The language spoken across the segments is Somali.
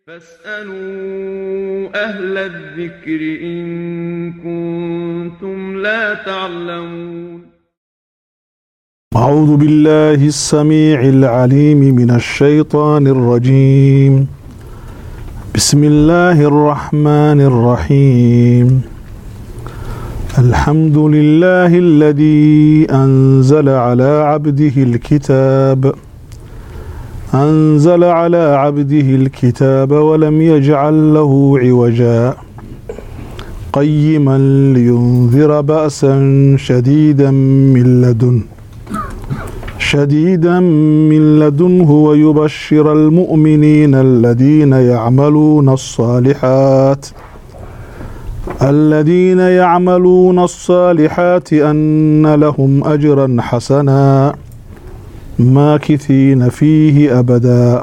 فاسألوا أهل الذكر إن كنتم لا تعلمون أعوذ بالله السميع العليم من الشيطان الرجيم بسم الله الرحمن الرحيم الحمد لله الذي أنزل على عبده الكتاب أنزل على عبده الكتاب ولم يجعل له عوجا قيما لينذر بأسا شديدا من لدنه شديدا من لدنه ويبشر المؤمنين الذين يعملون الصالحات الذين يعملون الصالحات أن لهم أجرا حسنا ماكثين فيه أبدا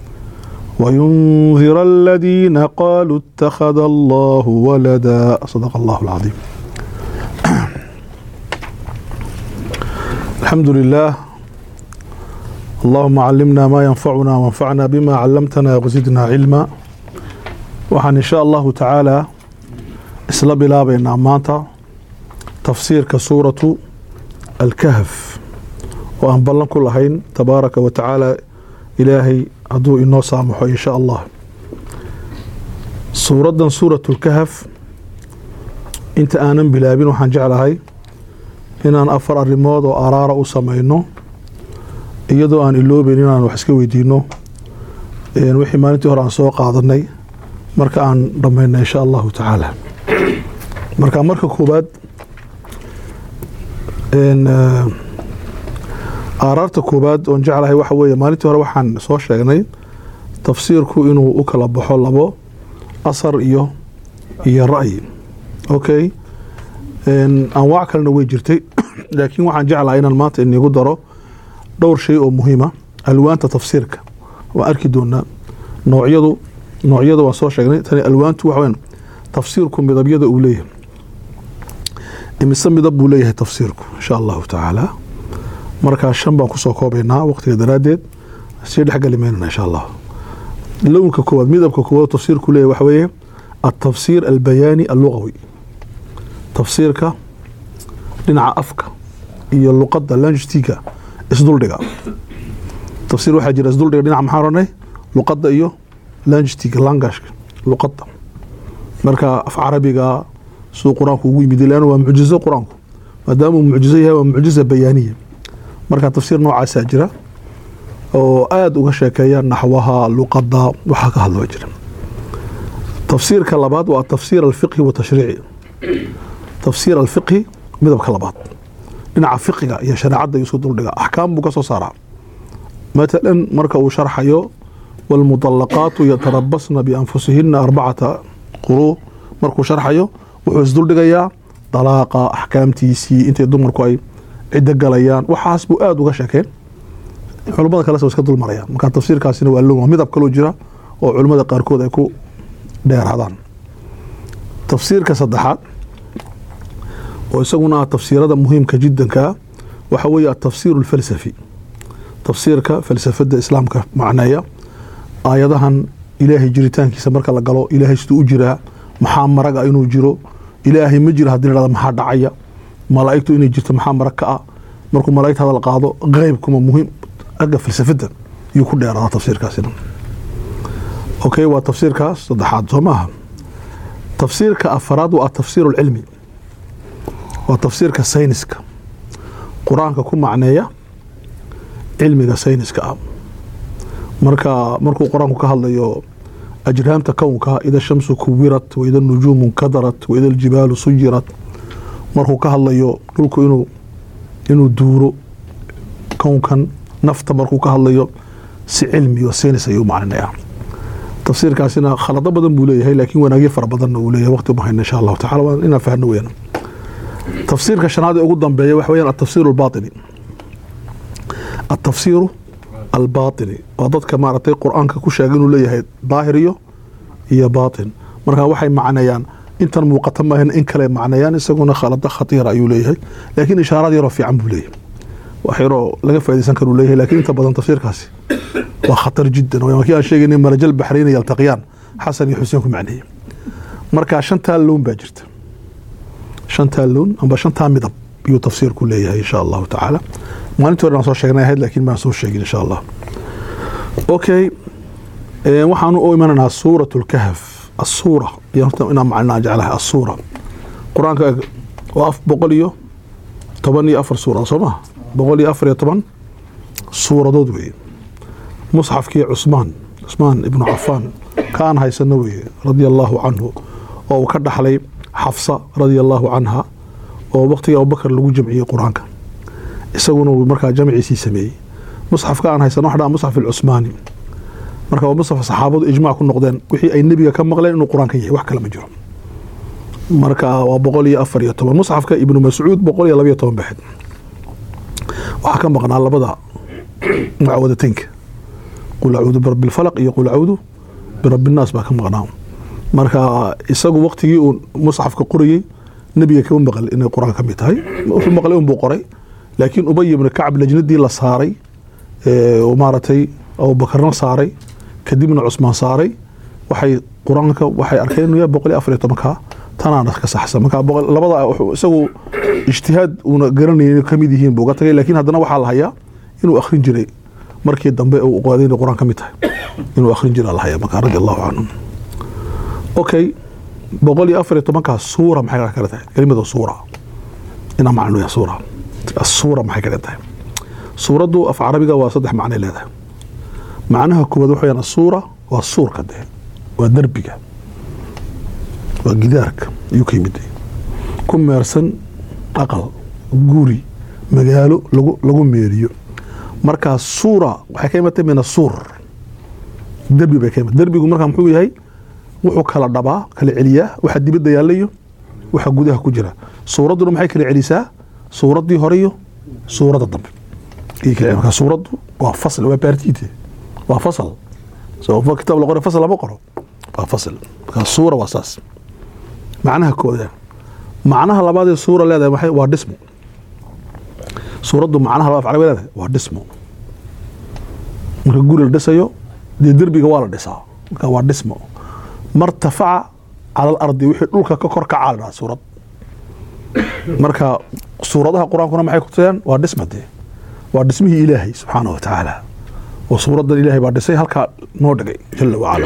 وينذر الذين قالوا اتخذ الله ولدا صدق الله العظيم الحمد لله اللهم علمنا ما ينفعنا وانفعنا بما علمتنا وزدنا علما waxaan insha allahu tacaala isla bilaabaynaa maanta tafsiirka suuratu alkahf oo aan ballan ku lahayn tabaaraka wa tacaala ilaahay hadduu inoo saamaxo insha allah suuraddan suuratu lkahf inta aanan bilaabin waxaan jeclahay inaan afar arrimood oo araara u samayno iyadoo aan iloobeyn inaan wax iska weydiino wixii maalintii hore aan soo qaadanay marka aan dhammayna insha allahu tacaala marka marka koowaad aaraarta koowaad oon jeclahay waxa weeye maalintii hore waxaan soo sheegnay tafsiirku inuu u kala baxo labo asar iyo iyo ra'yi okay anwaac kalena way jirtay laakiin waxaan jeclahay inaan maanta inigu daro dhowr shay oo muhiima alwaanta tafsiirka waan arki doonaa noocyadu noocyada waan soo sheegnay tani alwaantu waxa weyn tafsiirku midabyada uu leeyahay imise midab buu leeyahay tafsiirku insha allahu tacaala markaa shan baan kusoo koobaynaa waqtiga daraaddeed sii dhexgali maynana insha allah lownka koowaad midabka koowaad tafsiirku leeyahay waxa weeye altafsiir albayaani allugawi tafsiirka dhinaca afka iyo luqadda lanjtiga isduldhiga tafsiir waxaa jira isduldhiga dhinaca maxaa oranay luqadda iyo lanjtiga langashka luqadda marka af carabiga siduu qur-aanku ugu yimid leanna waa mucjizo qur-aanku maadaamuu mucjizo yahay waa mucjiza bayaaniya marka tafsiir noocaasaa jira oo aada uga sheekeeya naxwaha luqadda waxaa ka hadloo jira tafsiirka labaad waa tafsiir alfiqhi wa tashriici tafsiir alfiqhi midabka labaad dhinaca fiqiga iyo shareecadda isu duldhiga axkaam buu ka soo saaraa matalan marka uu sharxayo waalmudallaqaatu yatarabasna bianfusihina arbacata quruu markuu sharxayo wuxuu isduldhigayaa dalaaqa axkaamtiisii intay dumarku ay ciddo galayaan waxaas buu aada uga sheekeen culummada kale iska dulmarayaan marka tafsiirkaasina waa lowa midab kaloo jira oo culummada qaarkood ay ku dheeraadaan tafsiirka saddexaad oo isaguna ah tafsiirada muhiimka jiddankaa waxa weeye atafsiir alfalsafi tafsiirka falsafada islaamka macneeya aayadahan ilaahay jiritaankiisa marka la galo ilaahay siduu u jiraa maxaa maraga inuu jiro ilaahay ma jiro hadii la maxaa dhacaya malaa'igtu inay jirto maxaa marag ka ah markuu malaa'igta hadal qaado qeybkuma muhiim agga falsafada yuu ku dheeradaa tafsiirkaasina okay waa tafsiirkaas saddexaad soo maaha tafsiirka afaraad waa atafsiir alcilmi waa tafsiirka sayniska qur-aanka ku macneeya cilmiga sayniska ah marka markuu qur-aanku ka hadlayo ajraamta kownka ida shamsu kuwirat waida nujuumu nkadarat waida aljibaalu suyirat markuu ka hadlayo dhulku inuu inuu duuro kownkan nafta markuu ka hadlayo si cilmi o saynis ayuu macninaya tafsiirkaasina khalado badan buu leeyahay laakiin wanaagyo fara badanna uu leeyahay waqti uma hayna insha allahu tacala waa inaan fahno weyaan tafsiirka shanaad ee ugu dambeeya waxa weyaan atafsiir albaatini atafsiiru albaatini waa dadka maaragtay qur-aanka ku sheegay inuu leeyahay daahir iyo iyo baatin marka waxay macneeyaan intan muuqata maahan in kale macneeyaan isaguna khalado khatiira ayuu leeyahay laakiin ishaaraad yaroo fiican buu leeyahay wax yaroo laga faa'idaysan karuu leeyahay laakiin inta badan tafsiirkaasi waa khatar jiddan waa kii aan sheegaynay marajal baxrayna yaltaqiyaan xasan iyo xuseen ku macneeyey marka shantaa loon baa jirta shantaa loon amba shantaa midab iyuu tafsiirku leeyahay insha allahu tacaala maalintii hore aan soo sheegnay ahayd laakiin baan soo sheegin insha allah okay ee, waxaanu u imananaa suurat lkahf asuura iyo horta inaan macnaa jeclahay asuura qur-aanka waa af boqol iyo toban iyo afar suura soo maha boqol iyo afar iyo toban suuradood weeye musxafkii cusmaan cusmaan ibnu cafaan kaan haysano weeye radia allaahu canhu oo uu ka dhaxlay xafsa radia allaahu canha oo waqtigii abubakar lagu jamciyey qur-aanka isaguna uu markaa jamciisii sameeyey musxafka aan haysano waxa dhaa musxaf alcusmaani marka waa musxaf saxaabadu ijmaac ku noqdeen wixii ay nebiga ka maqleen inuu qur-aanka yahay wax kale ma jiro marka waa boqol iyo afar iyo toban musxafka ibnu mascuud boqol iyo labaiyo toban baxed waxaa ka maqnaa labada mucawadateynka qul acuudu birabbi lfalaq iyo qul acuudu birabbi nnaas baa ka maqnaa marka isagu waqtigii uu musxafka qorayey nebiga kama maqal inay qur-aan ka mid tahay wuxuu maqlay unbuu qoray laakiin ubay ibnu kacab lajnadii la saaray ee, oo maaragtay abubakarna saaray kadibna cusmaan saaray waxay qur-aanka waxay arkeen inuu yahay boqol iyo afar iyo tobanka tanaana ka saxsan marka boqol- labada wuxuu isagu ijtihaad uuna garanayay inay kamid yihiin buu uga tagay laakiin haddana waxaa la hayaa inuu akhrin jiray markii dambe uu ogaaday inay qur-aan ka mid tahay inuu akhrin jiraa la hayaa marka radi allahu canhum okay boqol iyo afar iyo tobankaas suura maxay kala tahay kelimada suura inaa macno yahay suura suura maxay kala tahay suuraddu af carabiga waa saddex macnay leedahay macnaha koowaad waxa weyaan asuura waa suurka dee waa derbiga waa gidaarka ayuu ka yimid ku meersan aqal guri magaalo lagu lagu meeriyo markaa suura waxay ka imatay min asuur derbi bay ka imatay derbigu markaa muxuu yahay wuxuu kala dhabaa kala celiyaa waxa dibadda yaalla iyo waxa gudaha ku jira suuradduna maxay kala celisaa suuraddii hore iyo suuradda dambe ayay kala celisaa. marka suuraddu waa fasl waa baartiite waa fasal so kitaab la qoray fasal lama qoro waa fasl marka suura waa saas macnaha kooda macnaha labaad ee suura leedahay maxay waa dhismo suuraddu macnaha labaad af carabi leedahay waa dhismo marka guri la dhisayo dee derbiga waa la dhisaa marka waa dhismo martafaca cala alardi wixii dhulka ka kor kacaa la dhaha suurad marka suuradaha qur-aankuna maxay ku tusayaan waa dhisma dee waa dhismihii ilaahay subxaanahu wa tacaala oo suuraddan ilaahay baa dhisay halkaa noo dhigay jala wacala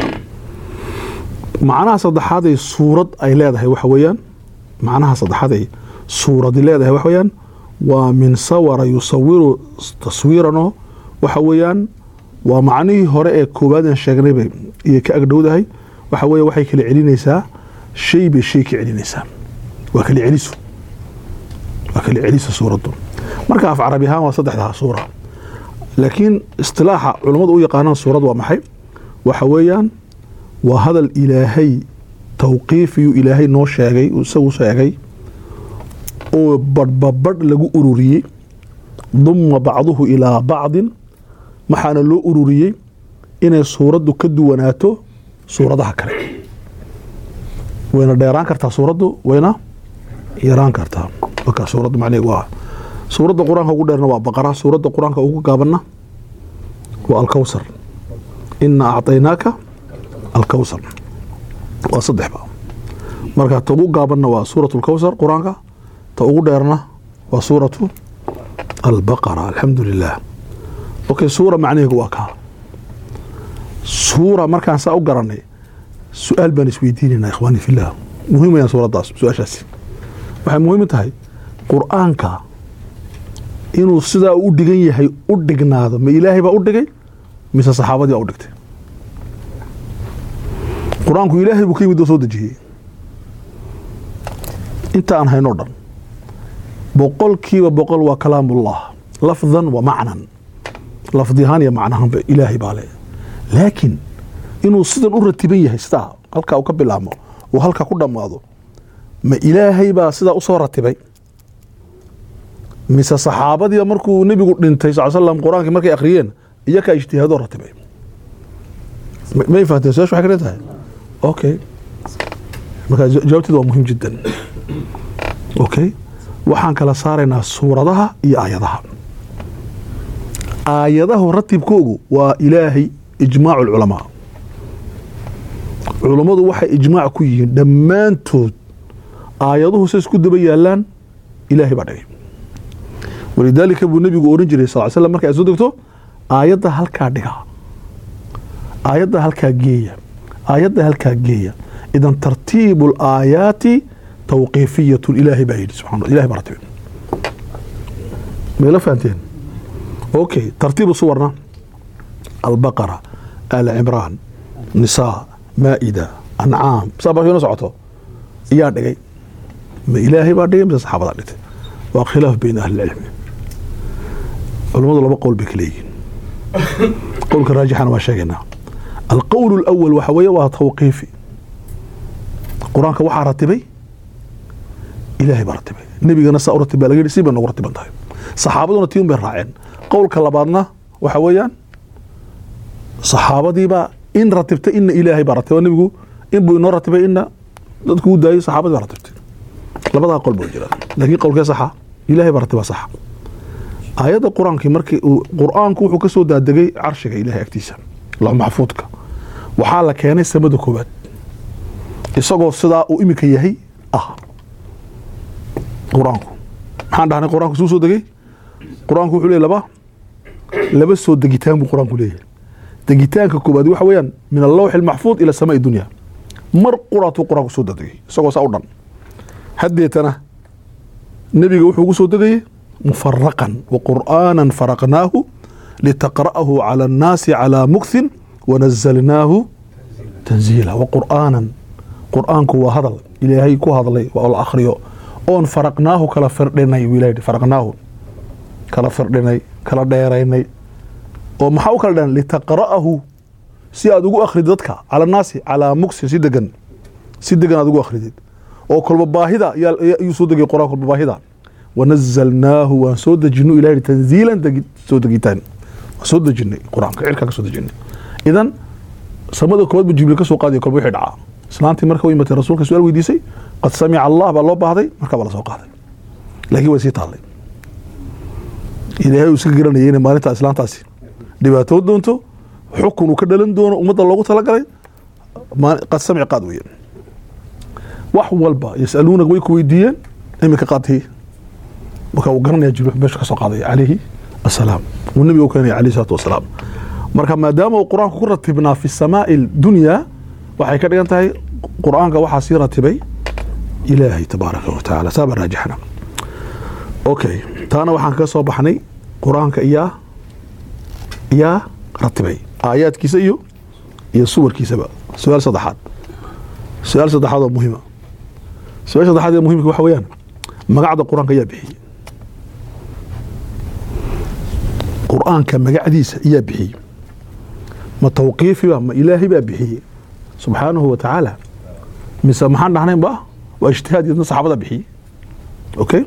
macnaha saddexaad ay suurad ay leedahay waxa weeyaan macnaha saddexaad ay suuradi leedahay waxa weeyaan waa min sawara yusawiru taswiiranoo waxa weeyaan waa macnihii hore ee koowaadaan sheegnayba iyo ka agdhowdahay waxa weeye waxay kala celinaysaa shay bay shay ka celinaysaa waa kala celiso waa kala celiso suuraddu marka af carabi ahaan waa saddexdaa suura laakiin istilaaxa culammadu u yaqaanaan suurad waa maxay waxa weeyaan waa hadal ilaahay tawqiifiyuu ilaahay noo sheegay uu isagu sheegay oo badhbabadh lagu ururiyey duma bacduhu ilaa bacdin maxaana loo ururiyey inay suuraddu ka duwanaato suuradaha kale wayna dheeraan kartaa suuraddu wayna yaraan kartaa marka suuraddu macnaheedu waa suuradda qur-aanka ugu dheerna waa baqara suuradda qur-aanka ugu gaabanna waa alkawsar ina acطaynaaka alkawsar waa saddexba marka ta ugu gaabanna waa suuratu alkawsar qur-aanka ta ugu dheerna waa suuratu albaqara alxamdu lilah okay suura macnaheegu waa kaa suura markaan saa u garanay su-aal baan isweydiinaynaa ikhwaani fillah muhiim wayaan suuraddaas su-aashaasi waxay muhiim u tahay qur-aanka inuu sidaa u dhigan yahay u dhignaado ma ilaahay baa u dhigay mise saxaabadii baa u dhigtay qur-aanku ilaahay buu ka yimid oo soo dejiyey inta aan haynoo dhan boqolkiiba boqol waa kalaamullah lafdan wa macnan lafdi ahaan iyo macnahaanba ilaahay baa le laakiin inuu sidan u ratiban yahay sidaa halkaa uu ka bilaabmo uu halkaa ku dhammaado ma ilaahay baa sidaa usoo ratibay mise saxaabadii markuu nebigu dhintay sal slam qur-aankii markay akhriyeen iyakaa ijtihaadoo ratibay Ma- may fahanteen su-aashu waxay ka dhan tahay okay marka ja- jawaabteedu waa muhiim jiddan okay waxaan kala saaraynaa suuradaha iyo aayadaha aayadahu ratibkoogu waa ilaahay ijmaacu lculamaa culummadu waxay ijmaac ku yihiin dhammaantood aayaduhu say isku daba yaalaan ilaahay baa dhigay walidaalika buu nebigu oran jiray sal slam marka ay soo degto aayadda halkaa dhiga aayadda halkaa geeya aayadda halkaa geeya idan tartiibu alaayaati tawqiifiyatun ilaahay baa yidhi subxana ilahay baa ratibay mayla fahanteen okay tartiibu suwarna albaqara al cimraan nisaa maa'ida ancaam saa baa ina socoto iyaa dhigay ma ilaahay baa dhigay mise saxaabadaa dhigtay waa khilaaf bayna ahli ilcilmi culummadu laba qowl bay ka leeyihiin qowlka raajixana waa sheegaynaa alqowl اlأwal waxa weeye waa tawqiifi qur-aanka waxaa ratibay ilaahay baa ratibay nebigana saa u ratib baa laga yidhi si bay noogu ratiban tahay saxaabaduna tii un bay raaceen qowlka labaadna waxa weeyaan saxaabadiibaa in ratibtay ina ilaahay baa ratibay nebigu in buu inoo ratibay ina dadku u daayay saxaabadii baa ratibtay labadaa qol buu jira laakiin qowlkee saxa ilaahay baa ratibaa saxa aayadda qur-aankii markii uu qur-aanku wuxuu ka soo daadegay carshiga ilahay agtiisa lox maxfuudka waxaa la keenay samada koowaad isagoo sidaa uu iminka yahay ah qur-aanku maxaan dhahnay qur-aanku suu soo degay qur-aanku wuxuu leeyahy laba laba soo degitaan buu qur-aanku leeyahay degitaanka koowaad waxa weeyaan min allawxi almaxfuud ila samaai dunya mar quraatuu qur-aanku soo dadegay isagoo saa u dhan haddeetana nebiga wuxuu ugu soo degayay mufaraqan wa qur'aanan faraqnaahu litaqra'ahu cala annaasi calaa mukhin wanazalnaahu tanziila wa qur'aanan qur'aanku waa hadal ilaahay ku hadlay oo la akhriyo oon faraqnaahu kala firdhinay wuu ilaha yidhi faraqnaahu kala firdhinay kala dheeraynay oo maxaa u kala dheran litaqra'ahu si aad ugu akhridi dadka cala annaasi calaa muksin si degan si degan aad ugu akhridid oo kolba baahida ayuu soo degay qur-aan kolba baahida wanazalnaahu waan soo dejino ilah yidhi tanziilan soo degitaan waan soo dejinay qur-aanka cirkaa ka soo dejinay idan samada koowaad bu jibriil ka soo qaadiya kolba wixii dhacaa islaantii marka u imatay rasuulka su-aal weydiisay qad samica allah baa loo baahday markaa baa la soo qaaday laakiin way sii taallay ilaahay uu iska garanayay inay maalintaa islaantaasi dhibaatoo doonto xukun uu ka dhalan doono ummadda loogu talagalay qad samic qaad weeye wax walba yasaluuna way ku weydiiyeen iminka qaadtii marka uu garanaya jibriil meesha ka soo qaaday calayhi asalaam uu nebiga u keenaya calayhi salaatu wasalaam marka maadaama uu qur-aanku ku ratibnaa fi samaa'i dunyaa waxay ka dhigan tahay qur-aanka waxaa sii ratibay ilaahay tabaaraka wa tacaala saaba raajixna okay taana waxaan kaga soo baxnay qur-aanka iyaa iyaa ratibay aayaadkiisa iyo iyo suwarkiisaba su-aal saddexaad su-aal saddexaad oo muhiima su-aal saddexaad ee muhimka waxa weeyaan magacda qur-aanka ayaa bixiyey qur-aanka magacdiisa ayaa bixiyey ma tawqiifiba ma ilaahay baa bixiyey subxaanahu wa tacaala mise maxaan dhahnayn ba waa ijtihaad iyadna saxaabada bixiyey okay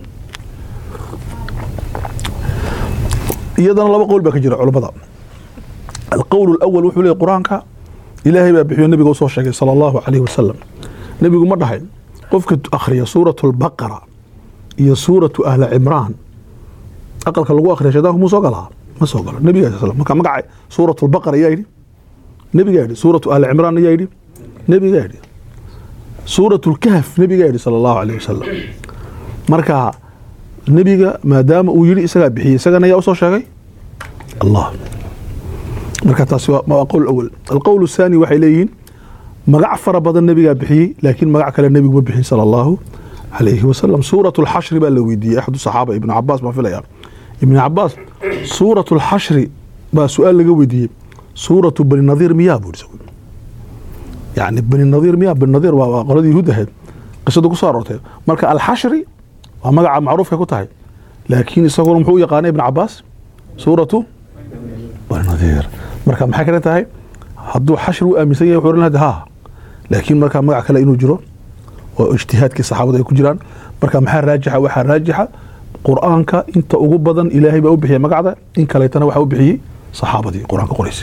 iyadana laba qowl baa ka jira culammada alqowl alawal wuxuu leeyay qur-aanka ilaahay baa bixiyo nebiga usoo sheegay sala allahu calayhi wasalam nebigu ma dhahayn qofka akhriya suuratu albaqara iyo suuratu ahla cimraan aqalka lagu akhriya shaydaanku muu soo galaa ma soo galo nebiga sal marka magaca suuratu albaqara ayaa yidhi nebigaa yidhi suuratu ahla cimraan ayaa yidhi nebigaa yidhi suuratu lkahf nebigaa yidhi sala allahu calayhi wasalam marka nebiga maadaama uu yidhi isagaa bixiyey isagana ayaa usoo sheegay allah marka taasi waa qowl awal alqowl الثاني waxay leeyihiin magac fara badan nebigaa bixiyey laakiin magac kale nebigu ma bixin salى اllahu alayhi wasalam suuraة اlxashri baa la weydiiyey axadu صaxaaba ibn cabaas baan filaya ibn cabaas suuraة اlxashri baa su-aal laga weydiiyey suuraةu bani nadiir miyaa buu yani bani nadiir miyaa bani nadiir waa qoladii yahuud ahayd qisadu ku soo aroortay marka alxashri waa magaca macruufka ku tahay laakiin isaguna muxuu u yaqaanay ibn cabaas suuratu bani nadiir marka maxay kale tahay hadduu xashri u aaminsan yahay wuxuu ohan lahaa ha laakiin markaa magac kale inuu jiro oo ijtihaadkii saxaabada ay ku jiraan marka maxaa raajixa waxaa raajixa qur-aanka inta ugu badan ilaahay baa u bixiyay magacda in kaleetana waxaa u bixiyey saxaabadii qur-aanka qoraysay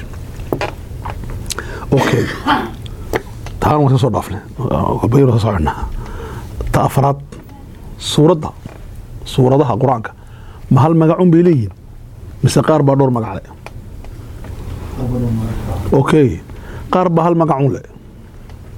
okay taan waan ka soo dhaafnay bayr ka soconaa ta afraad suuradda suuradaha qur-aanka ma hal magacun bay leeyihin mise qaar baa dhowr magac le okay qaar baa hal magacun le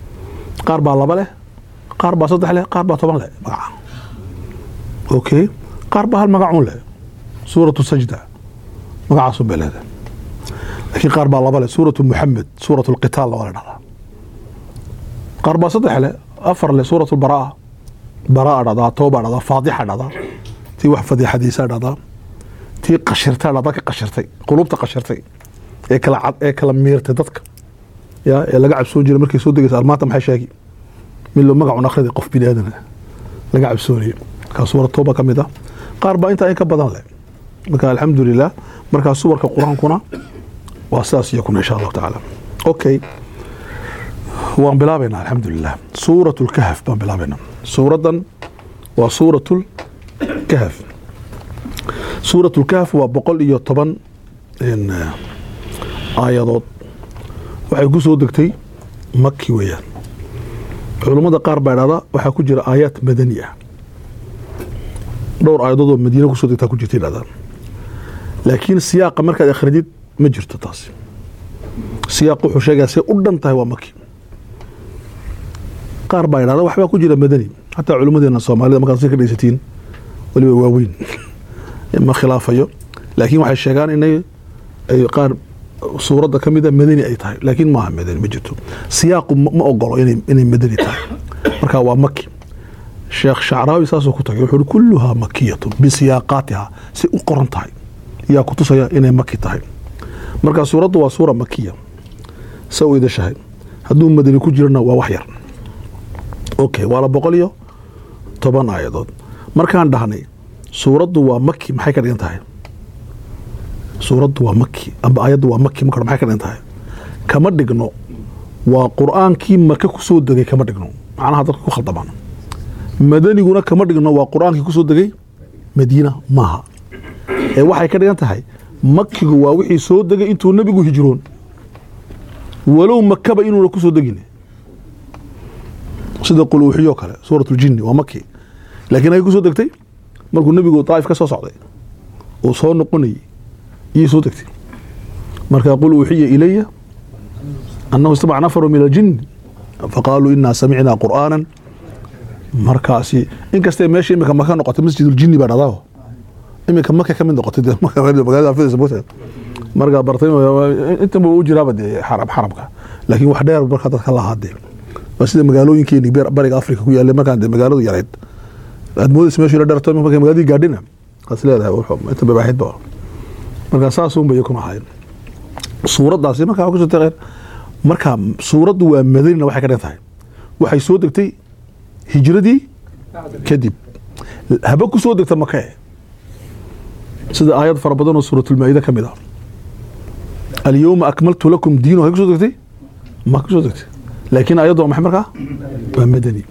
qaar baa laba leh qaar baa saddex leh qaar baa toban leh magaca okay qaar baa hal magacuun leh suuratu sajda magacaasun bay leedahay laakiin qaar baa laba leh suuratu muxamed suuratu lqitaal waa la dhahdaa qaar baa saddex leh afar leh suuratu baraa baraa dhahdaa tooba dhahdaa faadixa dhahdaa tii wax fadiixadiisa dhahdaa tii qashirta dhahdaa ka qashirtay qulubta qashirtay ee kala cad ee kala miirtay dadka ya ee laga cabsoon jiray markay soo degaysa almaanta maxay sheegi mid loo magacun akhriday qof bini aadan ah laga cabsoonayay markaa suurad tooba ka mid ah qaar baa intaa in ka badan leh marka alxamdulilah markaa suwarka qur-aankuna waa sidaas iyakuna insha allahu tacaala okay waan bilaabaynaa alxamdulilah suurat lkahf baan bilaabaynaa suuraddan waa suurat lkahf suurat lkahf waa boqol iyo toban aayadood waxay ku soo degtay maki weeyaan culummada qaar baa idhahda waxaa ku jira aayaad madani ah dhowr aayadood oo madiina kusoo degtaa ku jirta idhahdaan laakiin siyaaqa markaad akhridid ma jirto taasi siyaaq wuxuu sheegaya say u dhan tahay waa maki qaar baa idhahda waxbaa ku jira madani xataa culummadeena soomaalida markaad si ka dhaysatiin weliba waaweyn ma khilaafayo laakiin waxay sheegaan inay ay qaar suuradda ka mida madani ay tahay laakiin maaha madani ma jirto siyaaqu ma ogolo inay madani tahay marka waa maki sheekh shacraawi saasuu ku tagay wuxuu uhi kulluhaa makiyatun bisiyaaqaatiha si u qoran tahay yaa ku tusaya inay maki tahay marka suuraddu waa suura makiya sa u idashahay hadduu madani ku jirana waa wax yar okay waa la boqol iyo toban aayadood markaan dhahnay suuraddu waa maki maxay ka dhigan tahay suuraddu waa maki amba aayaddu waa maki marka maxay ka dhigan tahay kama dhigno waa qur-aankii maka kusoo degay kama dhigno macnaha dadka ku khaldamaan madaniguna kama dhigno waa qur-aankii kusoo degay madiina maaha ee waxay ka dhigan tahay makigu waa wixii soo degay intuu nebigu hijroon walow makaba inuuna kusoo degin sida quluuxiyo kale suurat ljinni waa maki laakiin ay kusoo degtay markuu nebigu daaif ka soo socday uu soo noqonayay iyay soo degtay marka qul uuxiya ilaya annahu istamaca nafaru min aljin faqaaluu inaa samicnaa qur'aanan markaasi inkastay meesha imika maka noqotay masjiduljinni baa dhadaaho imika maka ka mid noqotay magaalada afidaysa moogtahay markaa bartay intan buu u jiraaba dee xarab xarabka laakiin wax dheer markaa dadka lahaa dee waa sida magaalooyinkeeni bariga afrika ku yaallay markaan dee magaaladu yarayd aad moodaysa meeshu ila dherto markay magaaladii gaadhina as leedahay inta babaaxidba markaa saasun bay iyakuna ahayn suuraddaasi markaa waa kusoo taqeen marka suuraddu waa madanina waxay ka dhigan tahay waxay soo degtay hijradii kadib haba ku soo degta makee sida aayad fara badan oo suuratulmaa-ida ka mid ah alyowma akmaltu lakum diinu hay kusoo degtay ma kusoo degtay laakiin ayaddu waa maxay markaa waa madani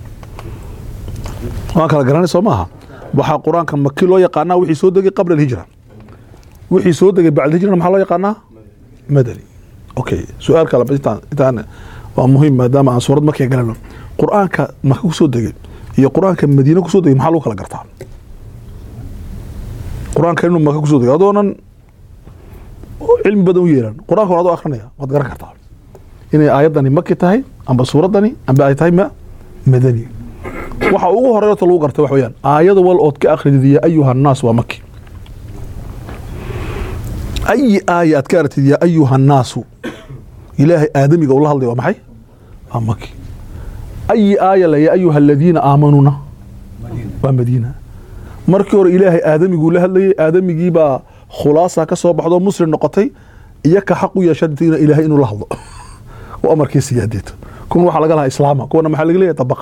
waan kala garanay soo maaha waxaa qur-aanka maki loo yaqaanaa wixii soo degay qabla alhijra wixii soo degay bacd hijrana maxaa loo yaqaanaa madani okay su-aal kale intaan intaan waa muhiim maadaama aan suurad makiga galano qur-aanka maka kusoo degay iyo qur-aanka madiine kusoo degay maxaa lagu kala gartaa qur-aanka inuu maka kusoo degay adoonan cilmi badan u yeelan qur-aanka war adoo akrinaya waad garan kartaa inay aayaddani maki tahay amba suuraddani amba ay tahay ma madani waxa ugu horeerta lagu garta wax weyaan aayada wal ood ka akridid ya ayuha annaas waa maki ayi aaya aad ka aragtid ya ayuha annaasu ilaahay aadamiga ula hadlaya waa maxay waa maki ayi aaya le ya ayuha aladiina aamanuuna waa madiina markii hore ilaahay aadamiguu la hadlayay aadamigiibaa khulaasa ka soo baxdo muslim noqotay iyo ka xaq u yeeshatina ilaahay inuu la hadlo oo amarkiisa yaadeeto kuwan waxaa laga lahaa islaama kuwana maxaa laga leeyahay dabaqa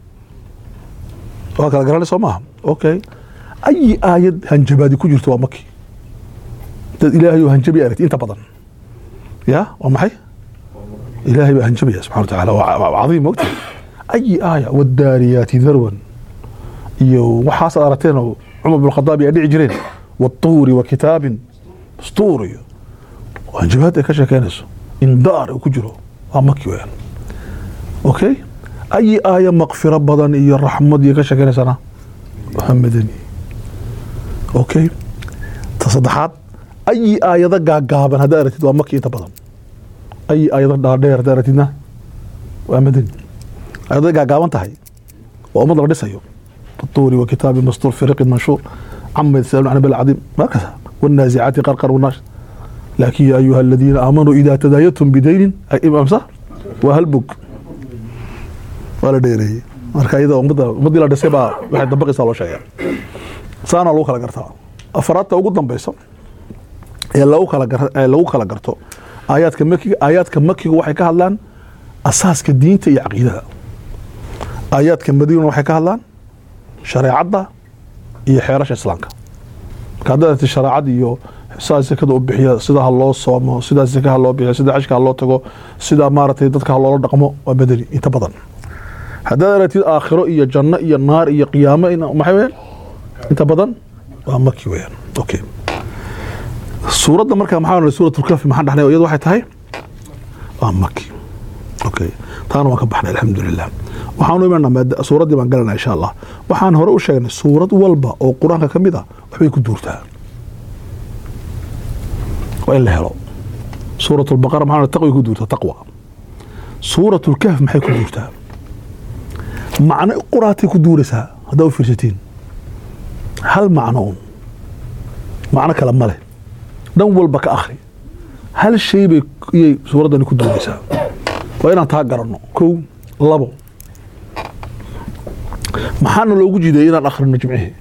waa kala garanay soo maaha okay ayi aayad hanjabaadi ku jirto waa maki dad ilaahay oo hanjabi aragti inta badan ya waa maxay ilaahay baa hanjabaya subxana wa tacaala waa cadiim mogta ayi aaya wadaariyaati darwan iyo waxaas aad aragteen oo cumar bin khadaab ay dhici jireen watuuri wa kitaabin mastuur iyo hanjabaad ay ka sheekeynayso indaar uu ku jiro waa maki weyaan okay ayi aaya makfiro badan iyo raxmad iyo ka sheekeynaysana waa madani okay ta saddexaad ayi aayado gaagaaban haddaa aragtid waa maki inta badan ayi aayado dhaadheer haddaa aragtidna waa madani ayaday gaagaaban tahay waa ummad la dhisayo tuuri wa kitaabi mastuur fi riqin manshuur cama yatasaalun can bil cadiim markasa والنازعات قرقر والناش لكن يا أيها الذين آمنوا إذا تدايتم بدين أمسا وهلبك ولا ديري marka iyada ummadda ummaddii la dhisay baa waxay dabaqaysaa loo sheegaa saana lagu kala gartaa afaraadta ugu dambeysa ee lagu kala gar ee lagu kala garto aayaadka makiga aayaadka makiga waxay ka hadlaan asaaska diinta iyo caqiidada aayaadka madiina waxay ka hadlaan shareecadda iyo xeerasha islaamka marka haddaad ti shareecad iyo sidaa sekada u bixiya sida ha loo soomo sidaa seka ha loo bixiyo sida xajka ha loo tago sida maaragtay dadka ha loola dhaqmo waa bedeli inta badan haddaad aragtid aakhiro iyo janno iyo naar iyo qiyaamo maxay weyaan inta badan waa maki weyaan okay suuradda marka maxaa suuratulkafi maxaan dhahnay iyadu waxay tahay waa maki okay taana waan ka baxnay alxamdulilah waxaanu imanaa suuraddii baan galanaa insha allah waxaan hore u sheegnay suurad walba oo qur-aanka ka mid a waxbay ku duurtaa waa in la helo suurat lbaqara maxaa taqway ku duurtaa taqwa suurat lkahf maxay ku duurtaa macno quraatay ku duuraysaa haddaa u fiirsatiin hal macno un macno kale ma leh dhan walba ka akhri hal shay bay iyay suuraddani ku duuraysaa waa inaan taa garanno kow labo maxaana loogu jideeyey inaan akhrino jimcihii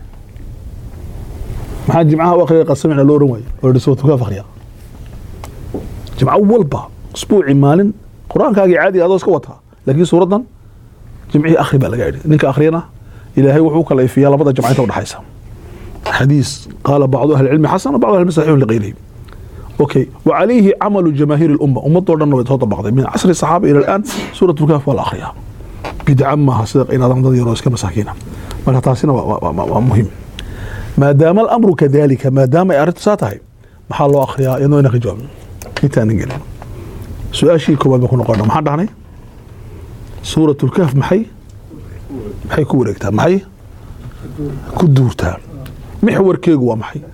maxaa jimcaha u akhriya qasamicna loo oran waaye oo yidhi suuratukaaf akhriya jimco walba usbuuci maalin qur-aankaagii caadi adoo iska wataa laakiin suuraddan jimcihii akhri baa laga yidhi ninka akhriyana ilaahay wuxuu kala ifiyaa labada jamca inta udhexaysa xadiis qaala bacdu ahli cilmi xasan bacdu ahli cilmi saxiixun liqayrihi اوكي وعليه عمل جماهير الامه امته دhan way soo dabaqday min casri saxaaba ila الان suurat lkaaf waa la akhriyaa bidca maaha sida inaadan dad yaroo iska masaakiina marka taasina waa muhim maadaama alamru kadalika maadaama ay arrintu saa tahay maxaa loo akhriyaa iyadoo inaan ka jawaabno intaanan gelin su-aashii koowaad baan ku noqona maxaan dhahnay suurat lkaaf maxay maxay ku wareegtaa maxay ku duurtaa mixwarkeegu waa maxay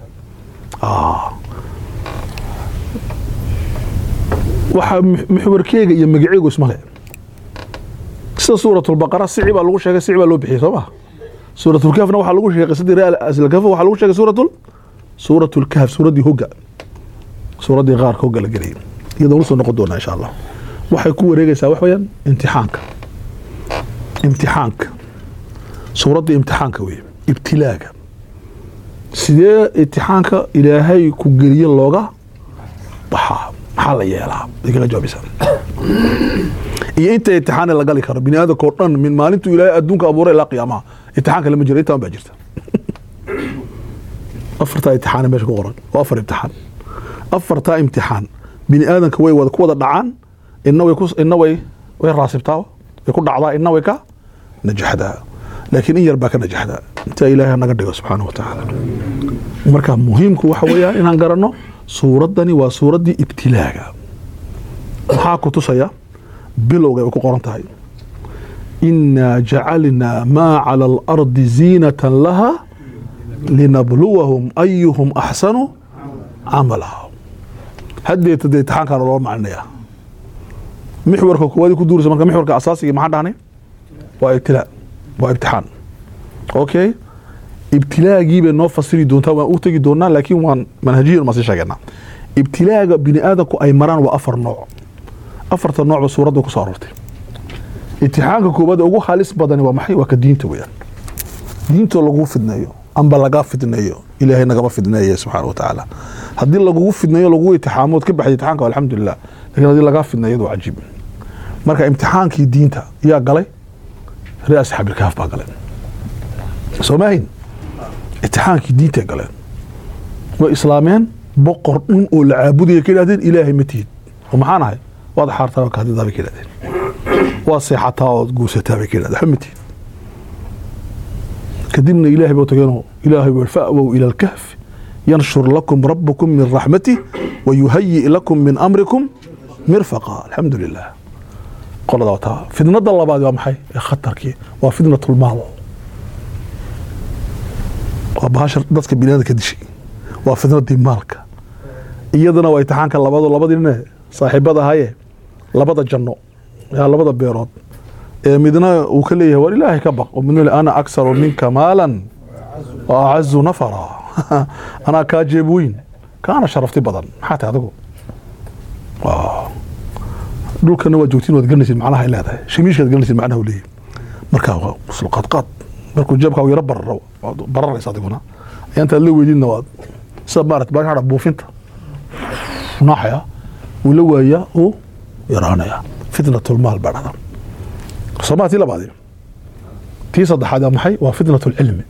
waxaa mixwarkeega iyo magaceegu isma le sida suuratulbaqara sici baa lagu sheegay sici baa loo bixiyey soo maha suuratulkahfna waxaa lagu sheegay qisadii real aslkaf waxaa lagu sheegay suuratul suuratulkahf suuraddii hogga suuraddii qaarka hogga la gelayay iyadoo usoo noqon doonaa insha allah waxay ku wareegaysaa wax weeyaan imtixaanka imtixaanka suuraddii imtixaanka weeye ibtilaaga sidee imtixaanka ilaahay ku geliye looga baxaa maxaa la yeelaa ay kaga jawaabaysaa iyo inta imtixaan la gali karo bini aadamka oo dhan min maalintuu ilaahay adduunka abuuray ilaa qiyaamaha imtixaanka lama jiro intaan baa jirta afartaa imtixaan meesha ku qoran waa afar imtixaan afartaa imtixaan bini aadamka way wada ku wada dhacaan ina way ina way way raasibtaa way ku dhacdaa ina way ka najaxdaa laakiin in yar baa ka najaxdaa intaa ilaahay naga dhigo subxaana wa tacaala marka muhiimku waxa weeyaan inaan garanno suuraddani waa suuraddii ibtilaaga maxaa ku tusaya bilowga ay ku qoran tahay inaa jacalnaa maa cala alardi ziinatan laha linabluwahum ayuhum axsanu camala haddeeta dee imtixaankaana loo maclinaya mixwarka koowaad ku duuraysa marka mixwarka asaasiga maxaan dhahnay waa ibtilaa waa ibtixaan okay ibtilaagii bay noo fasiri doontaa waan u tegi doonaa laakiin waan manhajiyan maan sii sheegeynaa ibtilaaga bini aadamku ay maraan waa afar nooc afarta noocba suuradda ku soo aroortay imtixaanka koowaad ugu halis badani waa maxay waa ka diinta weyaan diintoo lagugu fidneeyo amba lagaa fidneeyo ilaahay nagama fidneeye subxaana wa tacaala haddii lagugu fidneeyo lagugu imtixaamood ka baxday imtixaanka alxamdulilah lakin haddii lagaa fidneeyo waa cajiib marka imtixaankii diinta yaa galay ree asxaabilkaaf baa galay soo maahin imtixaankii diintay galeen way islaameen boqor dhun oo la caabudaya ka yidhahdeen ilaahay ma tihid oo maxaan ahay waad xaartaa kahadidaa bay ka yidhahdeen waad seexataa ood guursataa bay ka yidhahdeen waxba ma tihid kadibna ilaahay buu tageenoo ilaahay buu fa'wow ila alkahfi yanshur lakum rabbukum min raxmatih wayuhayi lakum min amrikum mirfaqa alxamdu lilah qolada wataa fidnada labaad waa maxay ee khatarkii waa fidnatulmaal waa bahasha dadka biniaadam ka dishay waa fidnadii maalka iyadana waa imtixaanka labado labadii nine saaxiibada ahaye labada janno yaa labada beerood ee midna uu ka leeyahay war ilaahay ka baq oo midna le ana aksaru minka maalan wa acazu nafara anaa kaa jeeb weyn kaana sharafti badan maxaa tahay adigu Waa. dhulkana waa joogtiin waad garanaysid macnaha ay leedahay shimiishkaad garanaysid macnaha uu leeyahay marka waa isla qaadqaad markuu jeebkaagu yaro bararo waad bararaysa adiguna ayaa intaad la weydiidna waad sida maarata baa buufinta naaxaya uu la waayaa uu yaraanaya fitnatulmaal baa dhahda somaa tii labaadi tii saddexaad waa maxay waa fitnatulcilmi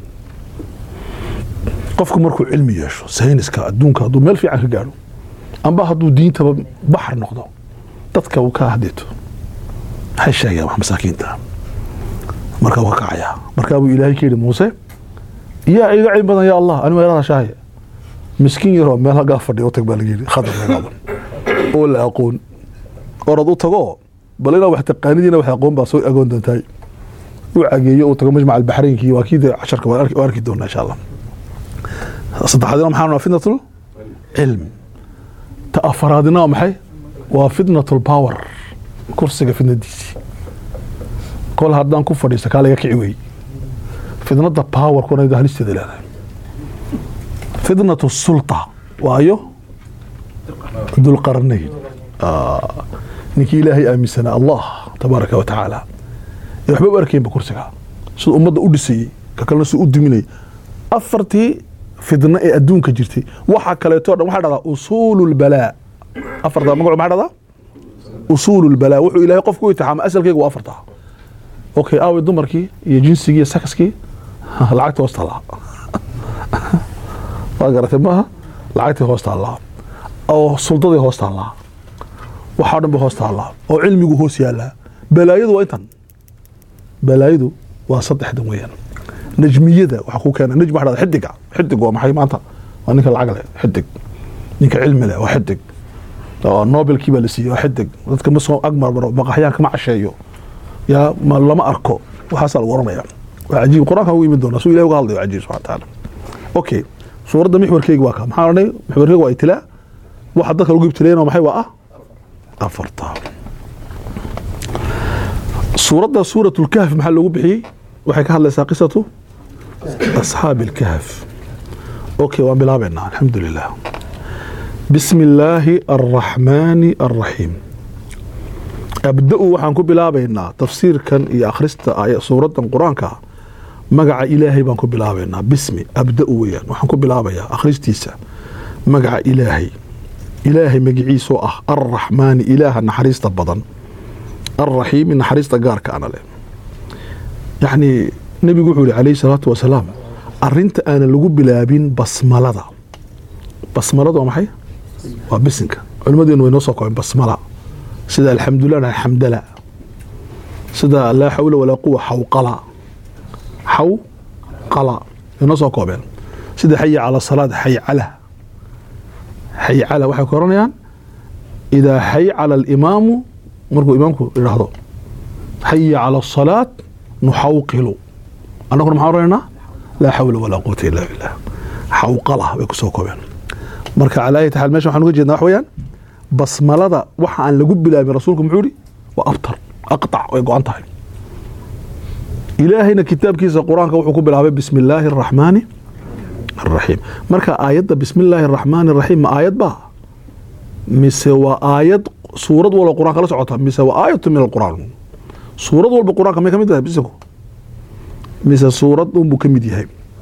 qofku markuu cilmi yeesho sayniska adduunka hadduu meel fiican ka gaadho amba hadduu diintaba baxar noqdo dadka uu ka hadito maxay sheegayaan wax masaakiinta markaa uu ka kacayaa markaa buu ilaahay ka yidhi muuse yaa iga cilmi badan ya allah anigu yarada shaahe miskiin yaroo meel hagaa fadhiya u tag baa laga yidhi khadar lagaaban oo la aqoon orad u tago bal inaa wax taqaanidiina wax aqoon baa soo agoon doontahay u cageeyo uu tago majmac albaxraynkii waa kii dee casharka waan arki- waan arki doonaa insha allah saddexaadina maxaa waa fitnatul cilm ta afaraadina waa maxay waa fitnatul power kursiga fitnadiisii kol haddaan ku fadhiisto kaa laga kici wey fitnada power kuna halisteeda leedahay fitnatu sulta waayo dulqarnayn Ah, ninkii ilaahay aaminsanaa allah tabaaraka wa tacaala ee waxba u arkaynba kursiga sida ummadda u dhisayey ka kalena si u duminayay afartii fidno ee adduunka jirtay waxa kaleeto dhan waxaa dhahdaa usuulu lbalaa afartaa magacu maxaa dhahdaa usuulu lbalaa wuxuu ilaahay qofku u itixaama asalkeyga waa afartaa okay aawi dumarkii iyo jinsigii iyo sakaskii lacagta hoos taallaa waa garatay maaha lacagtii hoos taallaa oo suldadii hoos taallaa waxaa dhan ba hoos taallaa oo cilmigu hoos yaallaa balaayadu waa intan balaayadu waa saddexdan weeyaan najmiyada waxaa ku keena najm waxaa dhahdaa xidiga xidig waa maxay maanta waa ninka lacag leh xidig ninka cilmi leh waa xidig oo nobelkii baa la siiyey waa xidig dadka ma soo agmarbaro maqaxyaan kama casheeyo yaa ma lama arko waxaasaa lagu oranaya waa cajiib qur-aanka ugu yimid doonaa suu ilahi uga hadlayo cajiib subxana taala okay suuradda mixwarkeyga waa ka maxaa odhanay mixwarkeyga waa itilaa waxa dadka lagu ibtilayna maxay waa ah afarta suuradda suurat lkahf maxaa loogu bixiyey waxay ka hadlaysaa qisatu asxaabi lkahf okay waan bilaabeynaa alxamdu lilah bismi illaahi arraxmaani arraxiim abda-u waxaan ku bilaabaynaa tafsiirkan iyo akhrista aaya- suuraddan qur-aanka magaca ilaahay baan ku bilaabaynaa bismi abda-u weyaan waxaan ku bilaabayaa akhristiisa magaca ilaahay ilaahay magiciisoo ah arraxmaani ilaaha naxariista badan arraxiimi naxariista gaarka ana leh yacni nebigu wuxuu yihi calayhi salaatu wasalaam arinta aanan lagu bilaabin basmalada basmalada waa maxay waa bisinka culimmadeenu way noo soo koobeen basmala sida alxamdulilah na xamdala sida laa xawla walaa quwa xawqala xawqala way noo soo koobeen sida xaya cala salaad xaycala xaycala waxay ku oranayaan idaa xaycala alimaamu markuu imaamku idhaahdo xaya cala asalaat nuxawqilu annaguna maxaan oranaynaa laa xawla walaa quwata illa billah xawqala bay ku soo koobeen marka calaa ayati xaal mesha waxaan uga jeednaa wax weeyaan basmalada waxa aan lagu bilaabin rasuulku muxuu ihi waa abtar aqtac way go-an tahay ilaahayna kitaabkiisa qur-aanka wuxuu ku bilaabay bismi illaahi araxmaani araxiim marka aayadda bismi illaahi araxmaani araxiim ma aayad baa mise waa aayad suurad walba qur-aanka la socota mise waa aayatu min alqur'aan suurad walba qur-aanka may ka mid tahay bisinku mise suurad unbuu ka mid yahay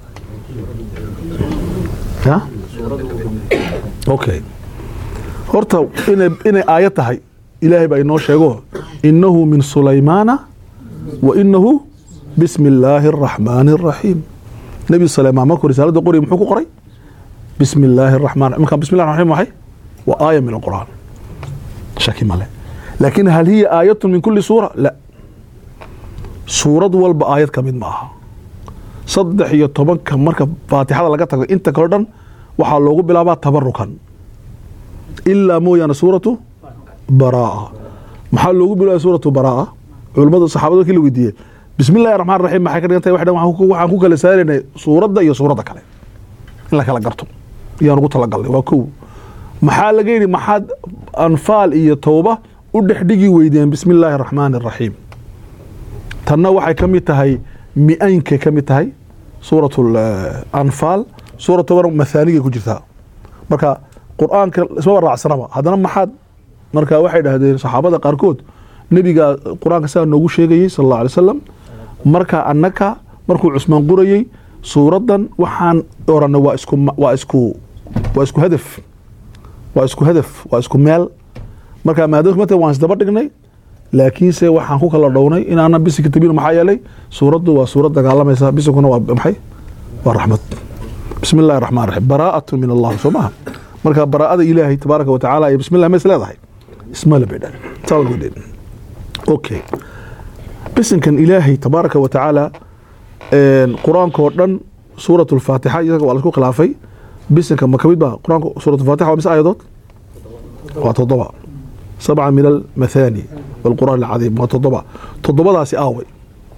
ya okay horta inay inay aayad tahay ilaahay baa inoo sheego inahu min sulaymaana wa inahu bismi illaahi araxmaani araxiim nebi sulaymaan markuu risaalada qorayay muxuu ku qoray bismi illaahi araxmaan marka bismi llahi raxmaan maxay waa aaya min alqur'aan shaki male laakin hal hiya aayatun min kuli suura la suurad walba aayad ka mid ma aha saddex iyo tobanka marka faatixada laga tago inta kale dhan waxaa loogu bilaabaa tabarukan ilaa mooyaane suuratu baraa maxaa loogu bilaabay suuratu baraa culimmada saxaabada markii la weydiiyey bismi illahi raxmaan raxiim maxay ka dhigan tahay waxay dhahan waxaan ku- waxaan ku kala saaraynay suuradda iyo suuradda kale in la kala garto iyaan ugu talagalnay waa kow maxaa laga yidhi maxaad anfaal iyo towba u dhexdhigi weydeen bismi illaahi araxmaani araxiim tanna waxay ka mid tahay mi-aynkay ka mid tahay suurat anfaal suurat toban mathaanigay ku jirtaa marka qur-aanka ismaba raacsanaba haddana maxaad marka waxay dhahdeen saxaabada qaarkood nebiga qur-aanka sidaa noogu sheegayey sal alla alay wasalam marka annaka markuu cusmaan qorayey suuraddan waxaan oranay waa isku waa isku waa isku hadaf waa isku hadaf waa isku meel marka maadaama mata waan isdaba dhignay laakiinse waxaan ku kala dhownay inaana bisinka tabin maxaa yeelay suuraddu waa suurad dagaalamaysa bisinkuna waa maxay waa raxmad bismi illahi raxmaan raxiim baraa'atu min allah soo maaha marka baraa'ada ilaahay tabaaraka wa tacaala iyo bismi llah ma is leedahay ismale bay dhahen saa lagu dhehen okay bisinkan ilaahay tabaaraka wa tacaala qur-aanka oo dhan suurat lfaatixa isaga waa laisku khilaafay bisinka ma kamid ba qur-aanka suurat lfaatixa waa mise ayadood waa toddoba sabca min almathani walqur'aan alcadiim waa toddoba toddobadaasi aaway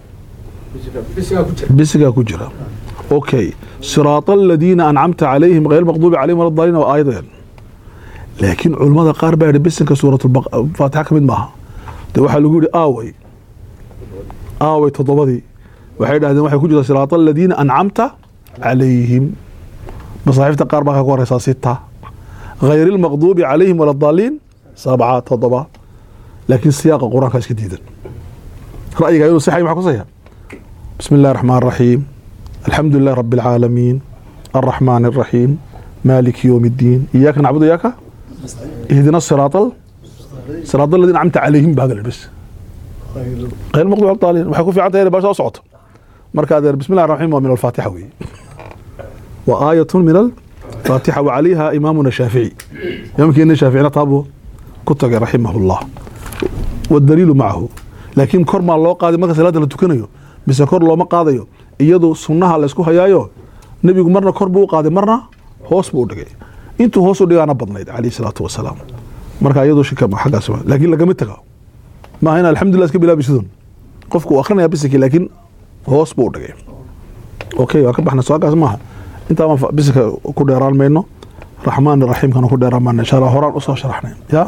bisigaa ku jira okay siraata aladiina ancamta calayhim hayr maqduubi calayhim wala daalin waa aayadeen laakiin culummada qaar baa yihi bisinka suuratfaatixa ka mid maaha de waxaa lagu yihi aaway aaway toddobadii waxay dhahdeen waxay ku jirtaa siraata aladiina ancamta calayhim masaaxiifta qaar baa ka ku horeysaa sita hayr ilmaqduubi calayhim wala daaliin sabca toddoba laakiin siyaaqa qur-aanka iska diidan ra'yiga inuu sixay maxaa kusaya bismi illahi raxmaan raxiim alxamdu lilah rabi alcaalamiin alraxmaan alraxiim maaliki yowm iddiin iyaaka nacbudu iyaaka ihdina siraata siraata aladiina ancamta calayhim baa hadal bes غير المغضوب على الضالين waxay ku fiican tahay inay baasha socoto marka adeer bismi illahi raxmaan waa min alfaatixa weeye wa aayatun min alfaatixa wa calayha imaamuna shaafici imaamkeena shaaficina taabuu ku tagay raximahullah wadaliilu macahu laakiin kor maa loo qaaday marka salaada la tukanayo mise kor looma qaadayo iyadu sunnaha laysku hayaayo nebigu marna kor buu u qaaday marna hoos buu u dhigay intuu hoos u dhigaana badnayd calayhi salaatu wasalaam marka iyadu shika xaggaas laakiin lagama taga maaha in alxamdulillah iska bilaabi sidun qofku uu akrinaya bisinki laakiin hoos buu u dhigay okay waa ka baxna soagaas maaha intaa bisinka ku dheeraan mayno raxmaan raxiimkana ku dheeraan mayno insha allah horaan usoo sharaxnay ya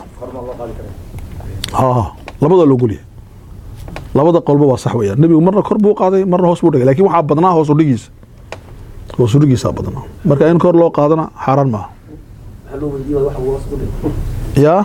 ha labada loo golyahay labada qolba waa sax weeyaan nebigu marna kor buu qaaday marna hoos buu dhigay lakin waxaa badnaa hoos udhigiisa hoos udhigiisaa badnaa marka in kor loo qaadana xaaraan maaha ya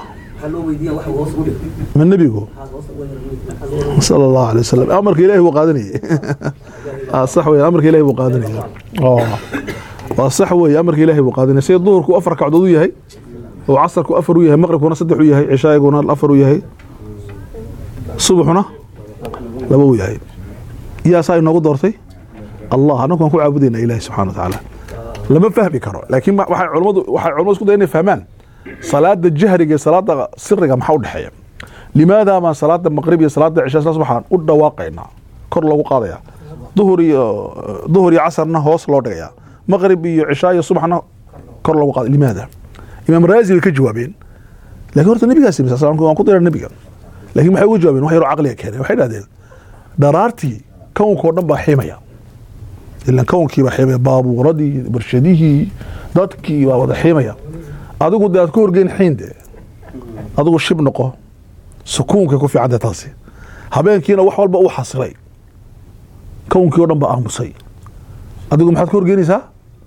ma nebigu sal allahu alay wasalam amarka ilahi buu qaadanayay sax wey amarka ilahi buu qaadanaya waa sax wey amarka ilahi buu qaadanaya sida duhurku afar kacdood u yahay oo casarku afar u yahay maqribkuna saddex u yahay cishaaguna afar u yahay subaxuna laba u yahay yaasaa inoogu doortay allah anagu waan ku caabudayna ilahi subxana wa tacaala lama fahmi karo laakiin waxay culamadu waxay culamadu isku dayan inay fahmaan salaada jahriga iyo salaada siriga maxaa u dhexeeya limaada maan salaada maqrib iyo salaada cisha saas waxaan u dhawaaqaynaa kor loogu qaadaya duhur iyo duhur iyo casarna hoos loo dhigayaa maqrib iyo cishaa iyo subaxna kor loogu qaada limaada imaam raazi way ka jawaabeen lakin horta nabigaas yimi sal waan ku dira nabiga lakin maxay uga jawaabeen wax yaroo caqliga keeneen waxay dhahdeen dharaartii kownka oo dhan baa xiimaya ilan kownkii baa xiimaya baabuuradii barshadihii dadkii baa wada xiimaya adigu de aad ku horgeyn xiin de adigu shib noqo sukuunkay ku fiicanta taasi habeenkiina wax walba u xasilay kownkii o dhan ba aamusay adigu maxaad ku horgeynaysaa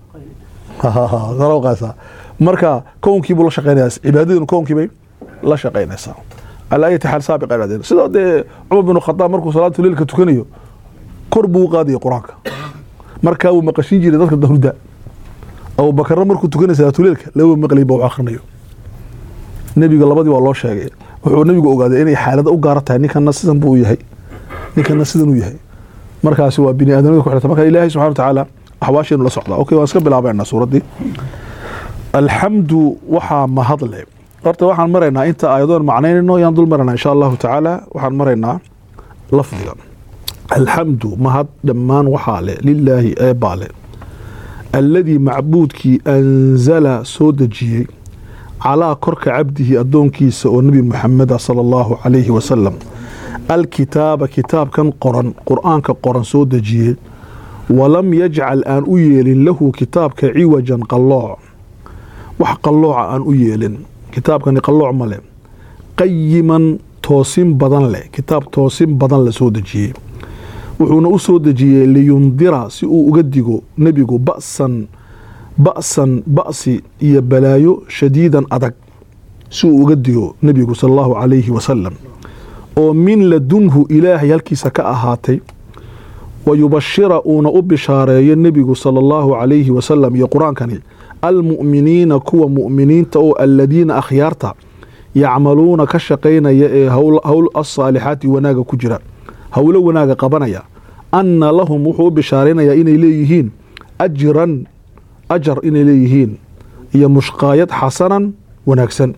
qaasa marka kownkii buu la shaqeynaya cibaadadiinu kownkii bay la shaqeynaysaa calaa ayati xaal saabiqa idhahdeen sidoo dee cumar bin khadaab markuu salaatu leilka tukanayo kor buu u qaadaya qur-aanka markaa wuu maqashin jiray dadka dahurda abubakarna markuu tukanay salaatuleilka laba maqlay ba wax akrinayo nebiga labadii waa loo sheegay wuxuu nebigu ogaaday inay xaalada u gaara tahay ninkana sidan buu yahay ninkana sidan uu yahay markaasi waa bini aadamada ku xirta marka ilaahay subxana wa tacaala axwaasheenu la socdaa okay waan iska bilaabaynaa suuraddii alxamdu waxaa mahadle horta waxaan maraynaa inta aayadoon macnaynayno yaan dul maraynaa insha allahu tacaala waxaan maraynaa lafdiga alxamdu mahad dhammaan waxaa le lilaahi eebaa le alladii macbuudkii anzala soo dejiyey calaa korka cabdihi addoonkiisa oo nebi muxameda sala allahu calayhi wasalam alkitaaba kitaabkan qoran qur-aanka qoran soo dejiyey walam yajcal aan u yeelin lahu kitaabka ciwajan qallooc wax qallooca aan u yeelin kitaabkani qallooc ma leh qayiman toosin badan leh kitaab toosin badan la soo dejiyey wuxuuna u soo dejiyey liyundira si uu uga digo nebigu ba'san ba'san ba'si iyo balaayo shadiidan adag si uu uga digo nebigu sala allahu calayhi wasalam oo min ladunhu ilaahay halkiisa ka ahaatay wa yubashira uuna u bishaareeyo nebigu sala allahu calayhi wasalam iyo qur-aankani almu'miniina kuwa mu'miniinta oo aladiina akhyaarta yacmaluuna ka shaqaynaya ee howl asaalixaati wanaaga ku jira howlo wanaaga qabanaya anna lahum wuxuu u bishaaraynayaa inay leeyihiin ajran ajar inay leeyihiin iyo mushqaayad xasanan wanaagsan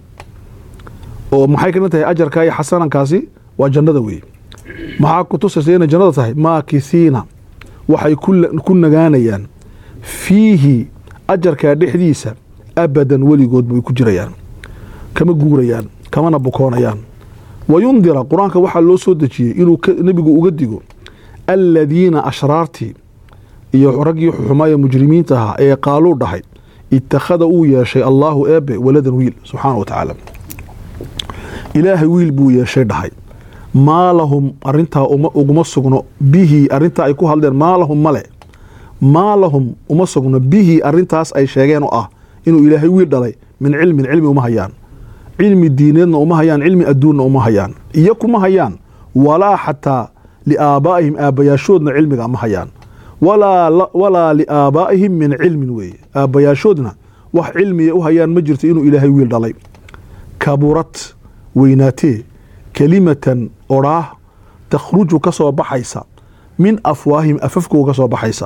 oo maxay kamid tahay ajarka iyo xasanankaasi waa jannada weeye maxaa ku tusaysa inay jannada tahay maakisiina waxay ku nagaanayaan fiihi ajarkaa dhexdiisa abadan weligood bay ku jirayaan kama guurayaan kamana bukoonayaan wayundira qur-aanka waxaa loo soo dejiyey inuu nebigu uga digo aladiina ashraartii iyo raggii xumaaya mujrimiinta ahaa ee qaaluu dhahay itakhada uu yeeshay allaahu eebe waladan wiil subxaana wa tacaala ilaahay wiil buu yeeshay dhahay maa lahum arintaa uguma sugno bihi arintaa ay ku hadleen maa lahum male maa lahum uma sugno bihi arintaas ay sheegeen oo ah inuu ilaahay wiil dhalay min cilmin cilmi uma hayaan cilmi diineedna uma hayaan cilmi adduunna uma hayaan iyo kuma hayaan walaa xataa liaabaa'ihim aabbayaashoodna cilmiga ma hayaan walaa liaabaa'ihim min cilmin weeye aabbayaashoodna wax cilmiya u hayaan ma jirto inuu ilaahay wiil dhalay kaburad weynaatee kelimatan odhaah takhruju ka soo baxaysa min afwaahim afafkooga ka soo baxaysa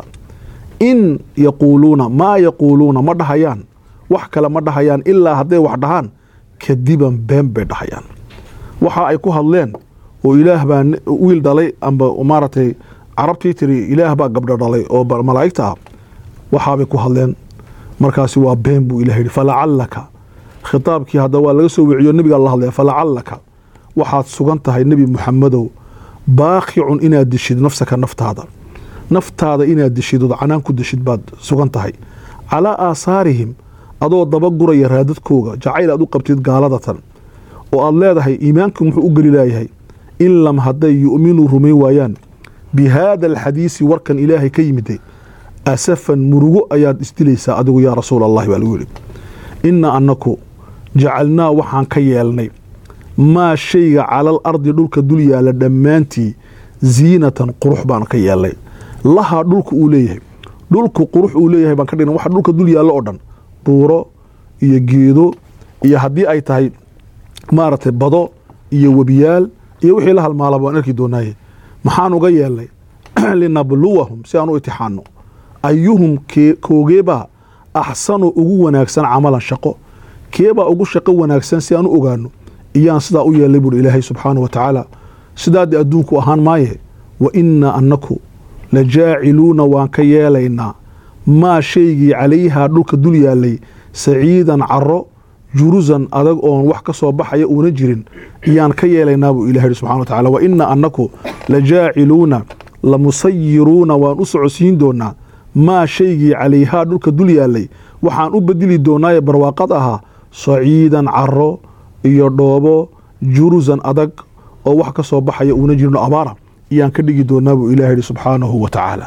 in yaquuluuna maa yaquuluuna ma dhahayaan wax kale ma dhahayaan ilaa hadday wax dhahaan kadiban been bay dhahayaan waxa ay ku hadleen oo ilaah baa wiil dhalay amba maaragtay carabtii tiri ilaah baa gabdho dhalay oo malaa'igta ah waxaabay ku hadleen markaasi waa been buu ilah yidhi falacallaka khitaabkii hadda waa laga soo wiciyo nebigaa la hadlaya falacallaka waxaad sugan tahay nebi muxamedow baaqicun inaad dishid nafsaka naftaada naftaada inaad dishid ood canaan ku dishid baad sugan tahay calaa aasaarihim adoo daba guraya raadadkooga jacayl aad u qabtid gaaladatan oo aad leedahay iimaanku muxuu u geli laayahay in lam hadday yu'minuu rumayn waayaan bi haada alxadiisi warkan ilaahay ka yimiday asafan murugo ayaad isdilaysaa adigu yaa rasuul allahi baa lagu yidhi inna annaku jacalnaa waxaan ka yeelnay maa shayga calal ardi dhulka dul yaalla dhammaantii ziinatan qurux baan ka yeelnay lahaa dhulka uu leeyahay dhulku qurux uu leeyahay baan ka dhigna waxa dhulka dul yaallo oo dhan buuro iyo geedo iyo haddii ay tahay maaragtay bado iyo webiyaal iyo wixii la halmaalaba waan arki doonaaye maxaan uga yeelnay linabluwahum si aan u itixaano ayuhum koogeebaa axsanu ugu wanaagsan camalan shaqo keebaa ugu shaqo wanaagsan si aan u ogaano iyaan sidaa u yeelnay buuri ilaahay subxaana wa tacaala sidaadii adduunku ahaan maaye wa innaa annaku la jaaciluuna waan ka yeelaynaa maa shaygii calayhaa dhulka dul yaallay saciidan caro jurusan adag oon wax ka soo baxaya uuna jirin iyaan ka yeelaynaa buu ilah yihi subxana wa tacala wa innaa annaku la jaaciluuna la musayiruuna waan u socodsiin doonaa maa shaygii calayhaa dhulka dul yaallay waxaan u bedeli doonaaye barwaaqad ahaa saciidan caro iyo dhoobo jurusan adag oo wax ka soo baxaya uuna jirin oo abaara iyaan ka dhigi doonaa buu ilah yihi subxaanahu wa tacaala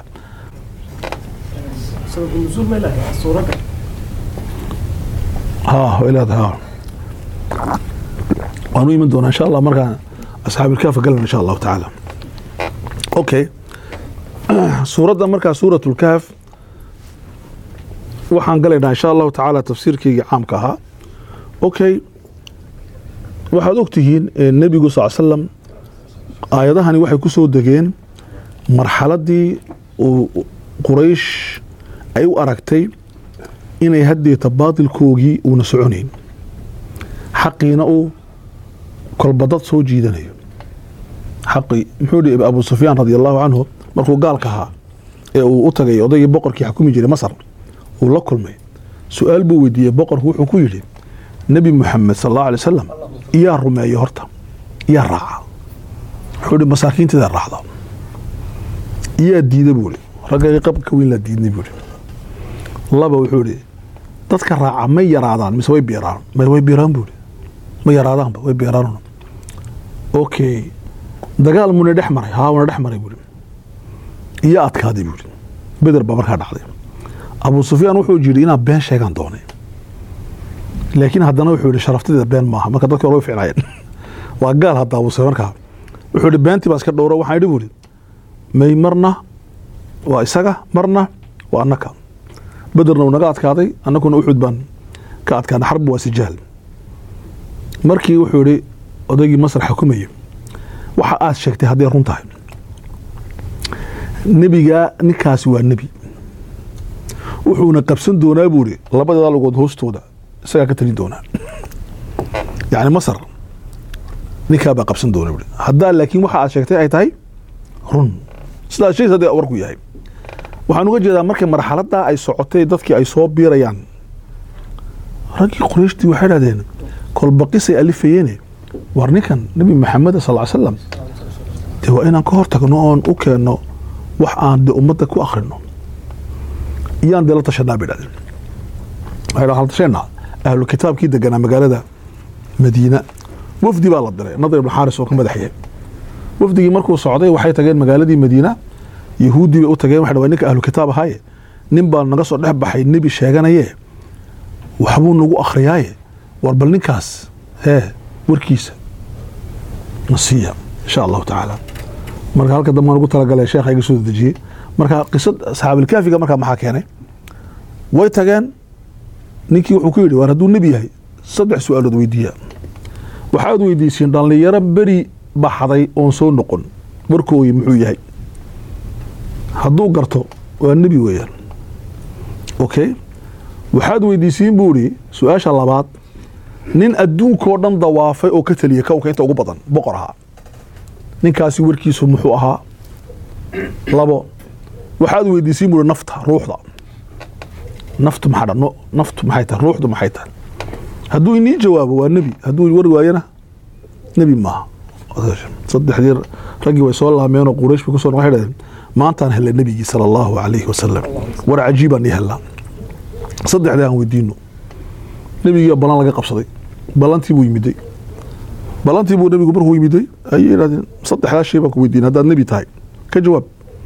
waanu iman doonaa insha allah markaan asxaabilkaafa galan insha allahu tacaala okay suuradda markaa suurat lkaaf waxaan galaynaa insha allahu tacaala tafsiirkeygii caamka ahaa okay waxaad ogtihiin nebigu sal slam aayadahani waxay ku soo degeen marxaladdii uu quraysh ay u aragtay inay haddeeta baatilkoogii uuna soconayn xaqiina uu kolbadad soo jiidanayo xaqii muxuu dhi abu sufyaan radi allahu canhu markuu gaalka ahaa ee uu u tagay odaygii boqorkii xakumi jiray masar uu la kulmay su-aal buu weydiiyey boqorku wuxuu ku yidhi nebi muxamed sal allahu alay wasalam iyaa rumeeyo horta iyaa raaca wuxuu hi masaakiinteeda raacda iyaa diida buu hi raggayga qabka weyn laa diidnay buu hi laba wuxuu ihi dadka raaca may yaraadaan mise way biiraan way biiraan buu hi ma yaraadaanba way biiraan okay dagaal muna dhex maray haa wana dhex maray buui iyo adkaaday buu yidhi beder baa markaa dhacday abu sufyaan wuxuu yidhi inaan been sheegaan doonay laakiin haddana wuxuu yidhi sharaftadeeda been maaha marka dadka hore way ficnaayeen waa gaal hadda abu sufyaan markaa wuxuu yidhi beentii baa iska dhowro waxaan yidhi buu yidhi may marna waa isaga marna waa annaka bederna uu naga adkaaday annakuna uxud baan ka adkaanay xarbi waa sijaal markii wuxuu yidhi odaygii masar xukumayay waxa aad sheegtay hadday run tahay nebigaa ninkaasi waa nebi wuxuuna qabsan doonaa buu ihi labadeeda lugood hoostooda isagaa ka talin doonaa yacni masar ninkaa baa qabsan doona buui haddaa laakiin waxa aad sheegtay ay tahay run sidaas shays haddii warku yahay waxaan uga jeedaa markay marxaladdaa ay socotay dadkii ay soo biirayaan raggii qurayshtii waxay dhahdeen kolbaqisay alifayeene war ninkan nebi maxamed sal ly slam dee waa inaan ka hor tagno oon u keenno wax aan de ummadda ku akhrino iyaan dee la tashanaa bay dhahdeen waxay dhahan tashanaa ahlu kitaabkii deganaa magaalada madiina wafdi baa la diray nadar ibn xaaris oo ka madaxyahay wafdigii markuu socday waxay tageen magaaladii madiina yahuuddii bay u tageen waxay dhawa ninka ahlu kitaab ahaaye nin baa naga soo dhex baxay nebi sheeganaye waxbuu nagu akhriyaaye war bal ninkaas hee warkiisa nasiya insha allahu tacaala marka halka dambe aan ugu talagalay sheekha iga soo dejiyey marka qisad asxaabilkaafiga markaa maxaa keenay way tageen ninkii wuxuu ku yidhi waar hadduu nebi yahay saddex su-aalood weydiiya waxaad weydiisiin dhallinyaro beri baxday oon soo noqon warkooyi muxuu yahay hadduu garto waa nebi weeyaan okay waxaad weydiisiin buu idhi su-aasha labaad nin adduunkoo dhan dawaafay oo ka teliyay kownka inta ugu badan boqor ahaa ninkaasi warkiisu muxuu ahaa labo waxaad weydiisiin buu ihi nafta ruuxda naftu maxaa dha naftu maxay tahay ruuxdu maxay tahay hadduu inii jawaabo waa nebi hadduu war waayana nebi maaha saddexdii raggii way soo laameenoo quraysh bay kusoo waxay dhahdeen maantaan hella nebigii sala allahu calayhi wasalam war cajiibaan ii hellaa saddexdii aan weydiino nebigii ballan laga qabsaday ballantii buu yimiday ballantii buu nebigu markuu yimiday ayay yidhahdeen saddexdaa shay baan ku weydiin haddaad nebi tahay ka jawaab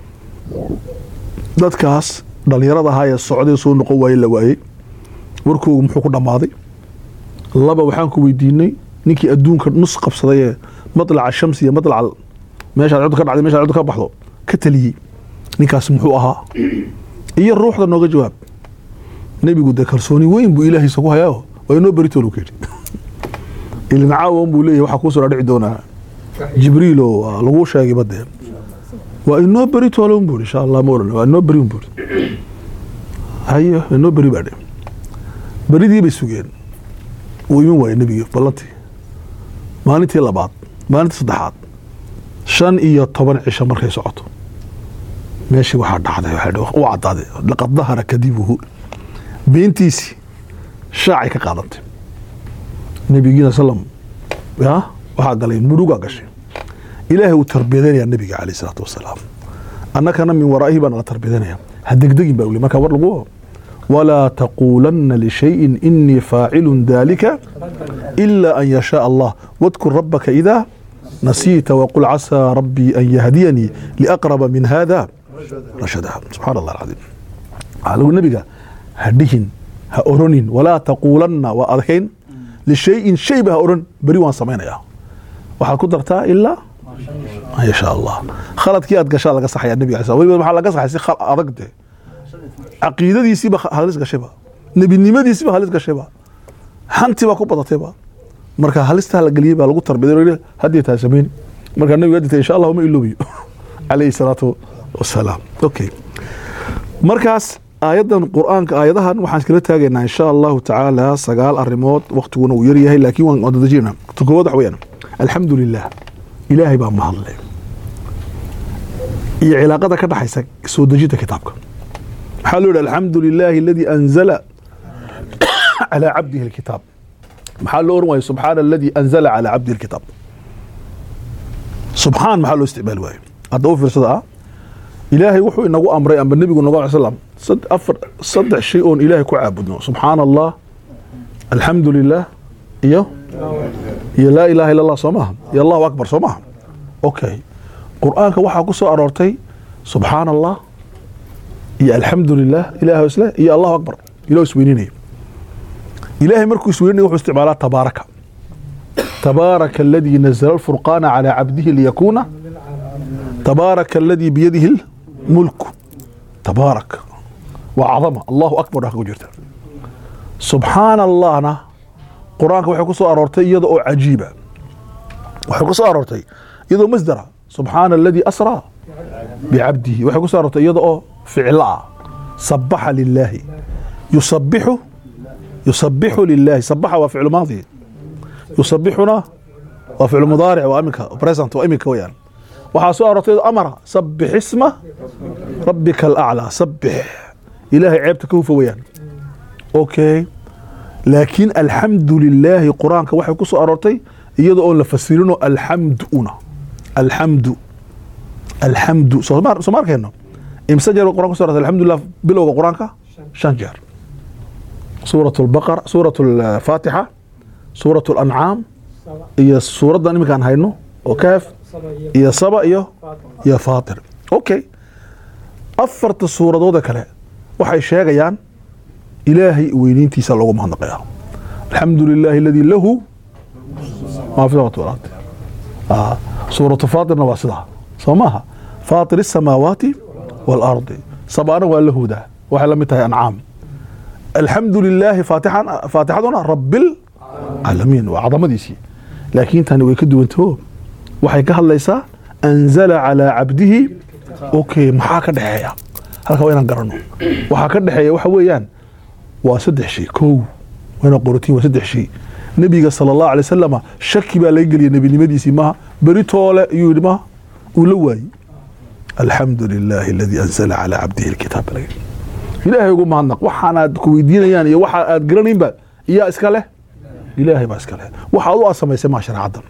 dadkaas dhallinyarada ahaa ee socdee soo noqon waaye la waayey warkoogu muxuu ku dhammaaday laba waxaan ku weydiinay ninkii adduunka nus qabsaday ee matlaca shamsi iyo matlaca meeshaad cuddu ka dhacday meshaad cuddu ka baxdo ka taliyey ninkaas muxuu ahaa iyo ruuxda nooga jawaab nebigu dee kalsooni weyn buu ilaahiisa ku hayaaoo waa inoo beritool ka yidhi ilin caawan buu leeyahy waxaa kuu soo dhaadhici doonaa jibriil oo waa laguu sheegay badee waa inoo beri toolon buu insha allah ma odhan waa inoo beri buu hayo inoo beri baa dhe beridii bay sugeen wuu iman waayey nebigii ballantii maalintii labaad maalintii saddexaad shan iyo toban cisho markay socoto meeshii waxaa dhacday u cadaaday laqad dahara kadibuhu beentiisii shaacay ka qaadantay nebigiina salam ya waxaa galay murugaa gashay ilaahay uu tarbiyadaynayaa nebiga caleyh isalaatu wasalaam annakana min waraa'ihi baa nala tarbiyadaynaya ha degdegin baa uli marka war lagu walaa taquulanna lishayin inii faacilun dalika ila an yashaء allah wadkur rabaka idaa nasiita waqul casaa rabbii an yahdiyanii liaqraba min hada rashada subxaan allah alcadiim waxaa lagu nebiga ha dhihin ha oronin walaa taquulanna waa adkayn lishayin shayba ha oran beri waan samaynayaa waxaad ku dartaa ilaa an yashaa allah khaladkii aad gashaa laga saxaya nebiga alay slam weliba maxaa laga saxay si adag de caqiidadiisiiba halis gashayba nebinimadiisiiba halis gashayba hantii baa ku badatayba marka halistaa la geliyey baa lagu tarbiday haddii taa samayni marka nebiga hadii insha allah ma iloobiyo calayhi salaatu wasalaam okay markaas aayaddan qur-aanka aayadahan waxaan iskala taagaynaa insha allahu tacaala sagaal arrimood waktiguna uu yaryahay laakiin waan wadadajina ta koowaad wax weyaan alxamdu lilah ilaahay baa mahadle iyo cilaaqada ka dhaxaysa soo dejinta kitaabka maxaa loo yihi alxamdu lilaahi aladii anzala calaa cabdihi alkitaab maxaa loo oran waaye subxaana aladii anzala calaa cabdihi alkitaab subxaan maxaa loo isticmaali waaye hadda u fiirsada ah ilaahay wuxuu inagu amray amba nebigu naga slam afar saddex shay oon ilaahay ku caabudno subxaana allah alxamdu lilah iyo iyo laa ilaha illa allah soo maaha iyo allahu akbar soo maaha okay qur-aanka waxaa ku soo aroortay subxaan allah iyo alxamdu lilah ilaah isle iyo allahu akbar ilah isweyninaya ilaahay markuu isweyninaya wuxuu isticmaalaa tabaaraka tabaaraka aladii nazla alfurqaana calaa cabdihi liyakuuna tabaaraka aladii biyadihi lmulku tabaarak waa cadama allahu akbar ku jirta subxaana allahna qur-aanka waxay ku soo aroortay iyada oo cajiiba waxay ku soo aroortay iyadoo masdara subxaana aladii asraa bicabdihi waxay ku soo aroortay iyada oo ficlo ah sabaxa lilaahi yusabixu yusabixu lilaahi sabaxa waa ficlu maadi yusabixuna waa ficlu mudaaric waa iminka present waa iminka weyaan waxaa soo aroortay iyadoo amara sabix isma rabbika alaclaa sabix ilaahay ceebta ka hufa weyaan okay laakiin alxamdu lilaahi qur-aanka waxay ku soo aroortay iyada oon la fasirinoo alxamduna alxamdu alxamdu soo ma arkayno imse jeer quraan ku so arortay alxamdulilah bilowga qur-aanka shan jeer suurat lbaqara suurat alfaatixa suurat alancaam iyo suuraddan iminkaan hayno oo kaaf iyo saba iyo iyo faatir okay afarta suuradoode kale waxay sheegayaan ilaahay weyniintiisa loogu mahadnaqaya alxamdu lilaahi aladii lahu maa fi samawati wal ardi suuratu faatirna waa sidaa soo maaha faatir الsamaawaati wاlardi sabaana waa la hudaa waxay la mid tahay ancaam alxamdu lilaahi faatixaduna rabilcaalamiin waa cadamadiisii laakiin tani way ka duwantaho waxay ka hadlaysaa anzala calaa cabdihi okay maxaa ka dhexeeya halkaa waa inaan garano waxaa ka dhexeeya waxa weeyaan waa saddex shay kow wayna qorotiin waa saddex shay nebiga sala allahu alay wasalama shaki baa laga geliyay nebinimadiisii maha beri toole ayuu yidhi maha uu la waayey alxamdu lilaahi aladii anzala calaa cabdihi alkitaab baa laga ilaahay ugu mahadnaq waxaanaad ku weydiinayaan iyo waxa aad garanaynba iyaa iska leh ilaahay baa iska leh waxa adu aad samaysay maa shareecaddan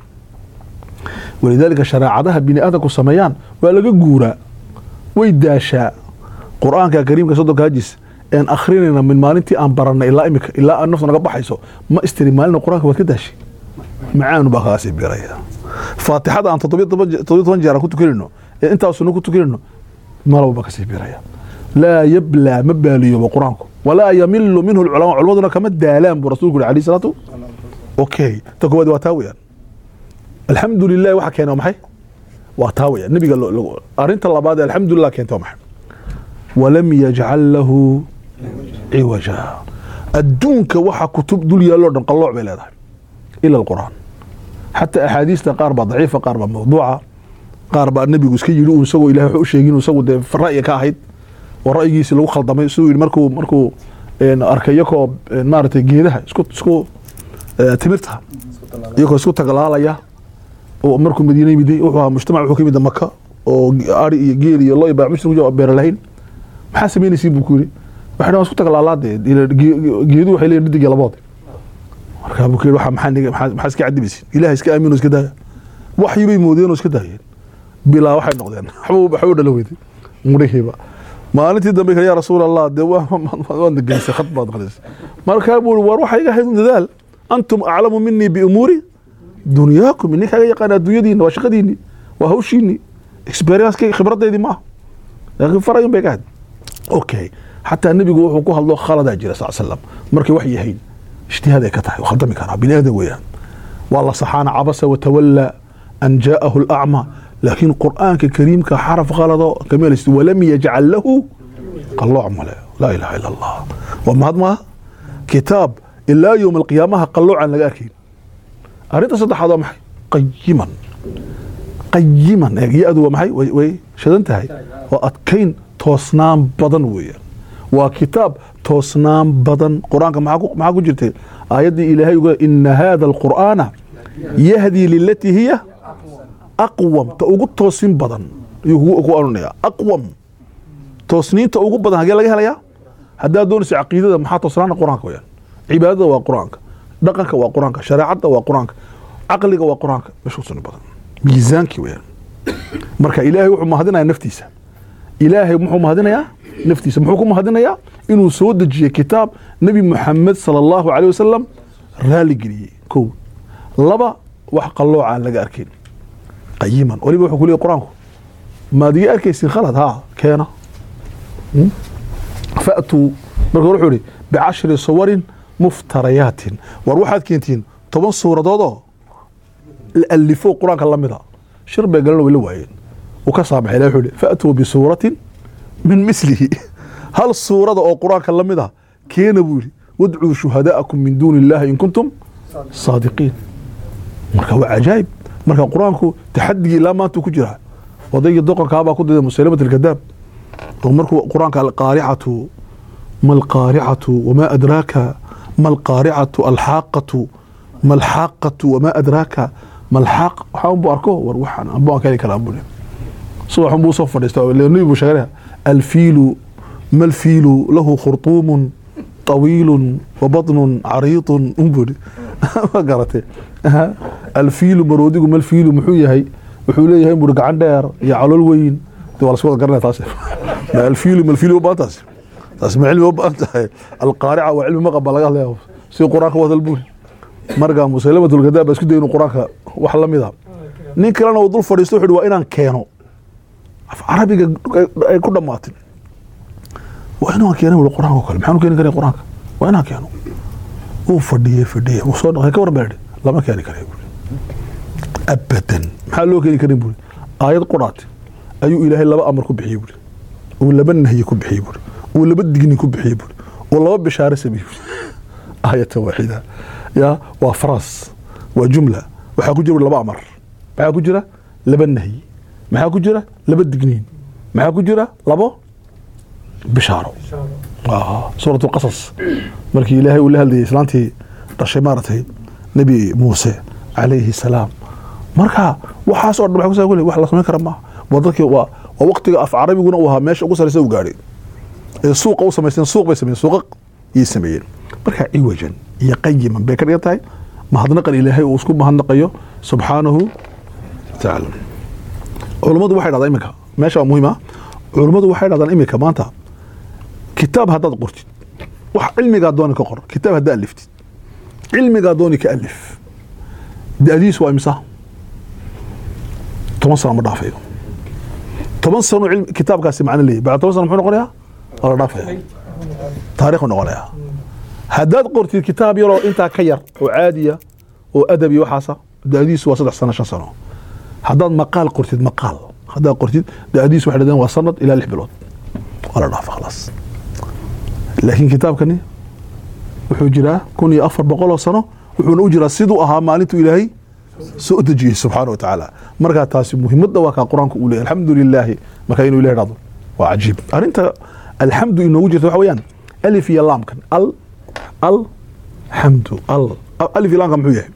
walidaalika shareecadaha bini aadamku sameeyaan waa laga guuraa way daashaa qur-aanka kariimka soddonka hajis een akrinayna min maalintii aan baranay ilaa imika ilaa aan naftu naga baxayso ma istiri maalina qur-aanka waad ka daashay macaanu baa kaasii biraya faatixada aan toddobiyo toban jeer aan ku tukanayno ee intaasuna ku tukanayno malaba baa kasii biraya laa yablaa ma baaliyooba qur-aanku walaa yamilu minhu lculamaa culimaduna kama daalaan buu rasulku yuri alayh salaatu okay ta koowaad waa taa weyaan alxamdu lilahi waxa keena waa maxay waa taa weyaan nebiga arrinta labaad ee alxamdulilah keenta waa maxay walam yajcal lahu ciwaja adduunka waxa kutub dul yaalloo dhan qallooc bay leedahay ila alqur'aan xataa axaadiista qaar baa daciifa qaar baa mawduuca qaar baa nebigu iska yidhi uu isagoo ilahay wax u sheegin isagu dee ra'yi ka ahayd oo ra'yigiisi lagu khaldamay siduu yidhi markuu markuu arkay iyakoo maaragtay geedaha isku isku timirta iyakoo isku tagalaalaya oo markuu madiina yimiday wuxuu ahaa mujtamac wuxuu ka yimid maka oo ari iyo geel iyo lo iyo baamushri ku beera lahayn maxaa samaynaysiin buu ku yidhi waxay dhan isku tagalaalaadee geedu waxay leeyihin midig iyo labood markaa buu ku yidhi waxa maxaa niga maxaa iska cadibaysin ilaah iska aamin oo iska daaya waxyi bay moodeen oo iska daayeen bilaa waxay noqdeen waxba waxba u dhala weyday mudhihiiba maalintii dambe kale yaa rasuul allah dee waad nageysay khad baad naqdaysay markaa buu war waxa iga hayd dadaal antum aclamu minii biumuuri dunyaakum ininka aga yaqaan adduunyadiina waa shaqadiini waa hawshiini experienskayga khibradeydii maaha laakiin farayun bay ka hayd okay xataa nebigu wuxuu ku hadlo khaladaa jira sal slam markay wax yahayn ijtihaad ay ka tahay khaldami karaa bini aadan weeyaan waa la saxaana cabasa watawalla an jaa'ahu alacma laakiin qur'aanka kariimka xaraf khalado kameelaysid walam yajcal lahu qallooc male laa ilaha ila allah waa mahad maaha kitaab ilaa yowma alqiyaamaha qalloocan laga arkayn arrinta saddexaad waa maxay qayiman qayiman ya-du waa maxay way shadan tahay waa adkayn toosnaan badan weeyaan waa kitaab toosnaan badan qur-aanka maxaa ku jirtay aayaddii ilaahay uga ina hada alqur'aana yahdii lilatii hiya aqwam ta ugu toosin badan ayuu ku anunaya aqwam toosniinta ugu badan hagee laga helayaa haddaad doonaysa caqiidada maxaa toosnaana qur-aanka weyaan cibaadada waa qur-aanka dhaqanka waa qur-aanka shareecadda waa qur-aanka caqliga waa qur-aanka meesha kusuni badan miisaankii weyaan marka ilaahay wuxuu mahadinaya naftiisa ilaahay muxuu mahadinayaa naftiisa muxuu ku mahadinayaa inuu soo dejiyey kitaab nebi muxamed sala allahu caleyh wasalam raali geliyey kow laba wax qallooca aan laga arkin qayiman waliba wuxuu ku leeyay qur-aanku maad iga arkaysin khalad haa keena Hmm? fa'tuu marka hore wuxuu ihi bicashri suwarin muftarayaatin war waxaad keentiin toban suuradood oo la alifo qur-aanka la mida shir bay galan way la waayeen uu ka saamaxay ilahi wuxuu ihi fa'tuu bisuuratin min mislihi hal suurada oo qur-aanka la mid ah keena buu yidhi wadcuu shuhadaa'akum min duuni illahi in kuntum saadiqiin marka waa cajaa'ib marka qur-aanku taxadigii ilaa maanta ku jira odaygii doqonkaabaa ku diday musalimat alkadaab oo markuu qur-aanka alqaaricatu ma alqaaricatu wamaa adraaka ma alqaaricatu alxaaqatu ma alxaaqatu wamaa adraaka ma alxaaq waxaa unbu arko war waxaan anbu aan ka heli karaa buu subax unbuu soo fadhiista nabi buu sheeganaya alfiilu ma alfiilu lahu khurtuumun طawiilu wabaطnu cariiطu unbuu ma garatay alfiilu maroodigu malfiilu muxuu yahay wuxuu leeyahay buri gacan dheer iyo calool weyn de waa lasku wada garanaya taas ma alfiilu malfiilu u baahan taas taas ma cilmi u baahan tahay alqaarica waa cilmi maqab baa laga hadlaya si qur-aanka u hadal buri marka musalimatulkadaab baa isku day inuu qur-aanka wax la mid a nin kalena uu dul fadhiisto wuxuu waa inaan keeno af carabiga ay ku dhammaatin waa inaan keeno wuli qur-aanka o kale maxaanu keeni karay qur-aanka waa inaan keeno uu fadhiyey fadhiyey uu soo dhaqay ka warban idhi lama keeni karay buri abadan maxaa loo keeni karin buri aayad quraate ayuu ilaahay laba amar ku bixiyey buri uu laba nahyi ku bixiyey buri uu laba digni ku bixiyey buri uu laba bishaare sameeyey buri aayata waaxida ya waa faras waa jumla waxaa ku jira laba amar maxaa ku jira laba nahyi maxaa ku jira laba digniin maxaa ku jira labo bishaaro suurat lqasas markii ilaahay uu la hadlayay islaantii dhashay maaragtay nebi muuse calayhi salaam marka waxaas oo dhan waxa kusa kule wax la samayn kara maaha waa dadkii waa waa waqtiga af carabiguna uu ahaa meesha ugu sarraysa uu gaadhay ee suuqa u samaysteen suuq bay sameeyeen suuqa yay sameeyeen marka ciwajan iyo qayiman bay ka dhigan tahay mahadnaqan ilaahay uu isku mahadnaqayo subxaanahu watacaala culummadu waxay dhahdaa iminka meesha waa muhiim ah culummadu waxay dhahdaan iminka maanta kitaab haddaad qortid wax cilmigaa dooni ka qor kitaab haddaa aliftid cilmigaa dooni ka alif da-diis waa imisa toban sano ma dhaafayo toban sano cilmi- kitaabkaasi macno leeyahy bacda toban sano muxuu noqonayaa waa la dhaafaya taariikhu noqonayaa haddaad qortid kitaab yaroo intaa ka yar oo caadiya oo adabi waxaasa da-diisu waa saddex sano shan sano haddaad maqaal qortid maqaal haddaad qortid da-diisu waxay dhahdeen waa sanad ilaa lix bilood waa la dhaafa khalaas laakiin kitaabkani wuxuu jiraa kun iyo afar boqol oo sano wuxuuna u jiraa siduu ahaa maalintuu ilaahay soo dejiyey subxaana wa tacaala markaa taasi muhimadda waa kaa qur-aanku uu leeyahy alxamdu lilaahi markaa inuu ilahi dhahdo waa cajiib arrinta alxamdu inoogu jirta waxa weeyaan alif iyo laamkan al al xamdu al alif iyo laamka muxuu yahay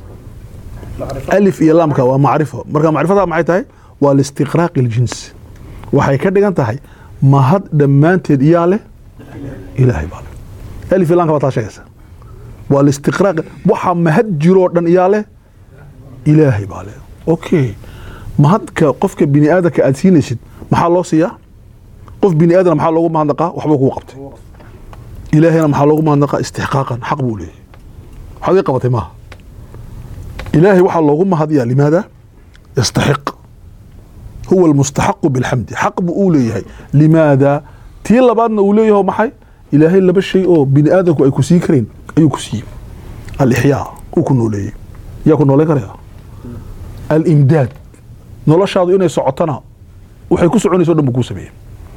alif iyo laamka waa macrifo marka macrifada maxay tahay waa listiqraaqi اljins waxay ka dhigan tahay mahad dhammaanteed iyaa leh ilaahay baa leh alif iyo laamka baa taa sheegaysa waa listiqraaq waxa mahad jiroo dhan iyaa leh ilaahay baa leh okay mahadka qofka bini aadamka aad siinaysid maxaa loo siiyaa qof bini aadam maxaa loogu mahadnaqaa waxbuu kuu qabtay ilaahayna maxaa loogu mahadnaqaa istixqaaqan xaq buu leeyahay waxaad ii qabatay maaha ilaahay waxaa loogu mahadiyaa limaada yastaxiq huwa almustaxaqu bilxamdi xaq buu uu leeyahay limaada tii labaadna uu leeyahay oo maxay ilaahay laba shay oo bini aadamku ay ku siin kareen ayuu ku siiyey alixyaa uu ku nooleeyey yaa ku nooleyn karaya alimdaad noloshaadu inay socotana waxay ku soconaysa o dhan buu kuu sameeyey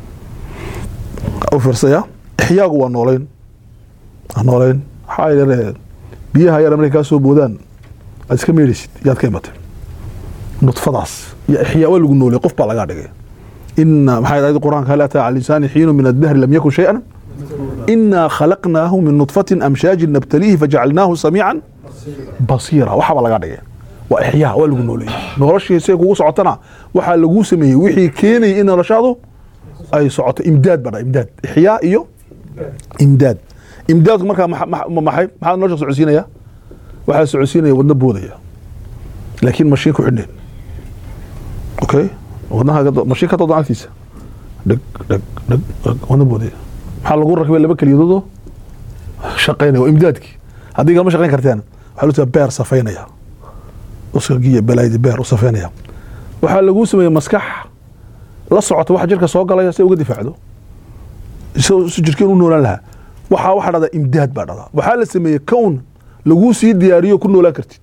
u fiirsaya ixyaagu waa nooleyn waa nooleyn waxaa yar biyaha yar markay kaa soo boodaan aad iska meedhaysid yaad ka imatay nudfadaas iyo ixyaa waa lagu nooley qof baa lagaa dhigay ina maxay ahayd qur-aanka hal ataa cala lisaani xiinu min addahri lam yakun shay-an inaa khalaqnaahu min nudfatin amshaajin nabtaliihi fajacalnaahu samiican basiira waxaabaa lagaa dhigay waa ixyaa waa lagu nooleeyey noloshii say kugu socotana waxaa laguu sameeyey wixii keenayay in noloshaadu ay socoto imdaad baa dha imdaad ixyaa iyo imdaad imdaadku markaa maxa- maxa- maxay maxaa nolosha socodsiinaya waxaa socodsiinaya wadno boodaya laakiin mashiin ku xidhneen okay wadnaha mashiin ka doodan agtiisa dheg dheg dheg dheg wadno boodaya maxaa lagu rakibay laba keliyadoodoo shaqaynaya waa imdaadkii haddii kalama shaqayn kartaan waxaa loo jeeda beer safaynaya uskagiya balaaydi beer u safeynaya waxaa laguu sameeyey maskax la socota waxa jirka soo galaya si ay uga difaacdo si si jirkeen u noolaan lahaa waxaa waxaa dhahdaa imdaad baa dhahdaa waxaa la sameeyey kown laguu sii diyaariyo ku noolaan kartid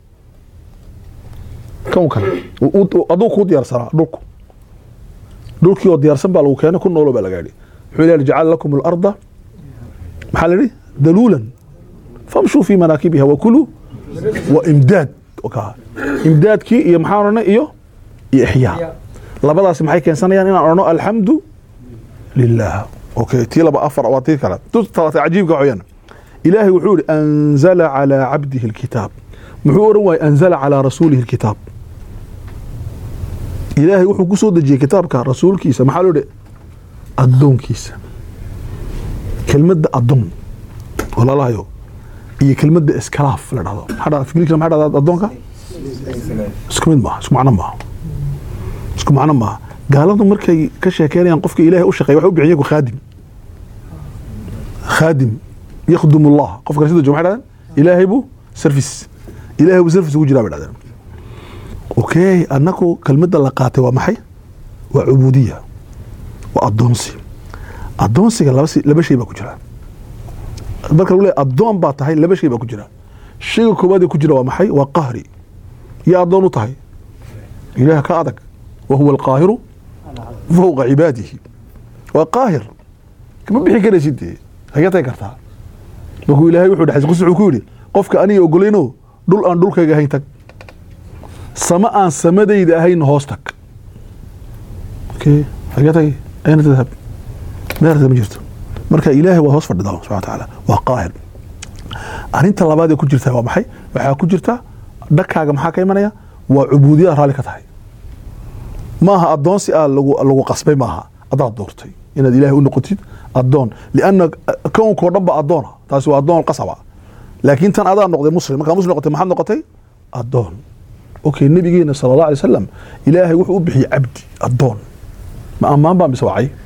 kownkan u- u- aduu kuu diyaarsanaa dhulku dhulkii oo diyaarsan baa lagu keenay ku noolo baa laga yidhi wuxuu ilahi jacala lakum alarda maxaa la yidhi daluulan famshuu fi manaakibiha wakuluu wa imdaad ka imdaadkii iyo maxaan odhanay iyo iyo ixyaa labadaasi maxay keensanayaan inaan odhano alxamdu lilah okay tii laba afar waa tii kale tu talaata cajiibka waxweeyaan ilaahay wuxuu yihi anzala calaa cabdihi alkitaab muxuu odhan waayey anzala calaa rasuulihi alkitaab ilaahay wuxuu ku soo dejiyey kitaabka rasuulkiisa maxaa loo dhihi addoonkiisa kelmadda addoon walaalahayo iyo kelmadda iskalaaf la dhahdo maxaa dhahdaa fikirkiisa maxaa dhahdaa addoonka isku mid maaha isku macno maaha isku macno maaha gaaladu markay ka sheekeynayaan qofka ilaahay u shaqeeya waxay u bixin yagu khaadim khaadim yakhdum allah qofka sida jooga maxay dhahdeen ilaahay buu service ilaahay buu service ugu jiraa bay dhahdeen okay annagu kelmadda la qaatay waa maxay waa cubuudiya waa addoonsi addoonsiga laba si- laba shay baa ku jira marka lagu leeyahay addoon baa tahay laba shay baa ku jira shayga koowaad ee ku jira waa maxay waa qahri iyo addoon u tahay ilaah ka adag wa huwa alqaahiru fowqa cibaadihi waa qaahir kama bixi karaysid dee hagee tagi kartaa markuu ilaahay wuxuu dhexay qus wuxuu ku yidhi qofka aniga ogolayno dhul aan dhulkayga ahayn tag sama aan samadayda ahayn hoos tag okay hagee tagi ayna tadhab meerta ma jirto marka ilaahay waa hoos fadhidaa subxana watacaala waa qaahir arrinta labaad ee ku jirta waa maxay waxaa ku jirta dhakaaga maxaa ka imanaya waa cubuudiyada raalli ka tahay maaha addoonsi ah lagu lagu qasbay maaha adaad doortay inaad ilaahay u noqotid addoon lianna kownkoo dhan ba addoona taasi waa addoon qasaba laakiin tan adaa noqday muslim markaa muslim noqotay maxaad noqotay addoon okay nabigeena sala allah alay wasalam ilaahay wuxuu u bixiyey cabdi addoon ma ammaan baa mise wacay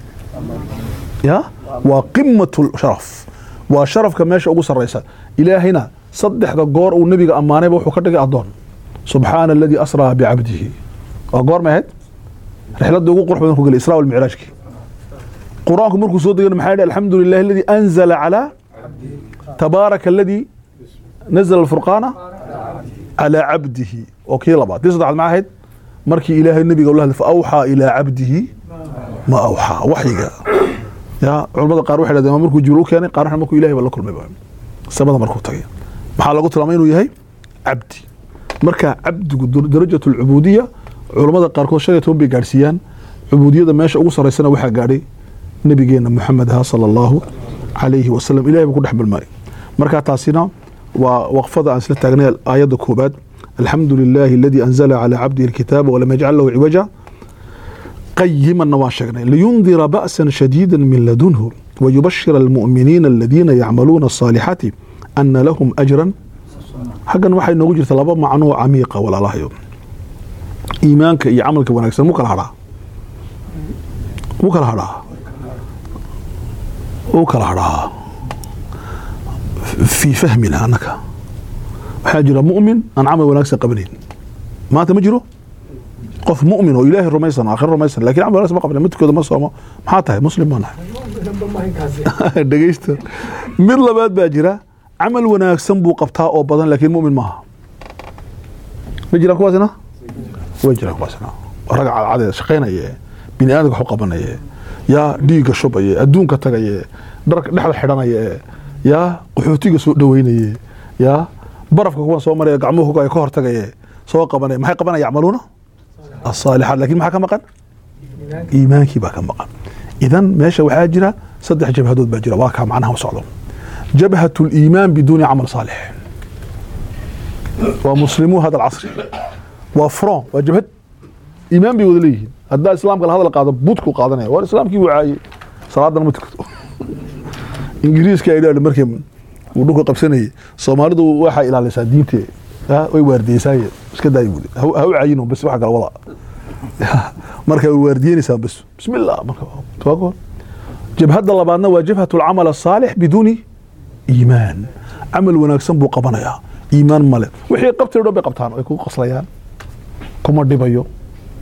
ya waa qimatu sharaf waa sharafka meesha ugu sarraysa ilaahayna saddexda goor uu nebiga ammaanayba wuxuu ka dhigay addoon subxaana aladii asraa bicabdihi waa goor may ahayd rixladda ugu qurux badan ku gelay israa walmicraajkii qur-aanku markuu soo degana maxaa yidhi alxamdu lilahi aladii anzala calaa tabaaraka aladii nazala alfurqaana calaa cabdihi oo kii labaad tii saddexaad maxaa ahayd markii ilaahay nebiga ula hadlay fa awxaa ilaa cabdihi ma awxaa waxyiga ya culamada qaar waxay dhahdeen waa markuu jibriil u keenay qaarna markuu ilahay ba la kulmay ba samada markuu tagay maxaa lagu tilmaamay inuu yahay cabdi marka cabdigu dur- darajatu alcubuudiya culamada qaarkood shan iyo toban bay gaadhsiiyaan cubuudiyada meesha ugu sarraysana waxaa gaadhay nabigeena muxamed aha sala allahu calayhi wasalam ilahay buu ku dhex bilmay marka taasina waa waqfada aan isla taagnay aayadda koobaad alxamdu lilahi aladii anzala calaa cabdihi alkitaaba walam yajcal lahu ciwaja قيما واشغنا لينذر بأسا شديدا من لدنه ويبشر المؤمنين الذين يعملون الصالحات أن لهم أجرا حقا waxay noogu jirta laba macnoo camiiqa walaalahayo iimaanka iyo camalka wanaagsan mu kala hadhaa mu kala hadhaa u kala hadhaa fii fahmina annaka waxaa jira mu'min aan camal wanaagsan qabanayn maanta ma jiro qof mu'min oo ilaahay rumaysan aakhiro rumaysan laakiin camal wanaagsan ma qabnayn midkooda ma soomo maxaa tahay muslim baa nahay dhegeysta mid labaad baa jira camal wanaagsan buu qabtaa oo badan laakiin mu'min maaha ma jiraan kuwaasina way jiraan kuwaasina raga cadcadee shaqaynaye bini aadamka wax u qabanaye yaa dhiigga shubaye adduunka tagaye dharka dhexda xidhanaye yaa qaxootiga soo dhaweynaye yaa barafka kuwan soo maraya gacmuhu ka hor tagaye soo qabanaya maxay qabanaya yacmaluuna asaalixaat laakiin maxaa ka maqan iimaankii baa ka maqan idan meesha waxaa jira saddex jabhadood baa jira waa kaa macnaha u socdo jabhat liimaan biduuni camal saalix waa muslimuu hada alcasri waa front waa jabhad iimaan bay wada leeyihiin haddaa islaamka la hadal qaado budku qaadanaya war islaamkii wuu caayey salaadana ma tukato ingiriiska ay dhaadha markii uu dhulka qabsanayay soomaalidu waxaa ilaalisaa diinte ya, way waardiyeysaaye iska daayi buuli ha ha u caayino bas waxa kala wada marka way waardiyeynaysaa bas bismillah marka waa goor jabhadda labaadna waa jabhat alcamal asaalix biduuni iimaan camal wanaagsan buu qabanayaa iimaan male wixii qabtay o dhan bay qabtaan ay ku qaslayaan kuma dhibayo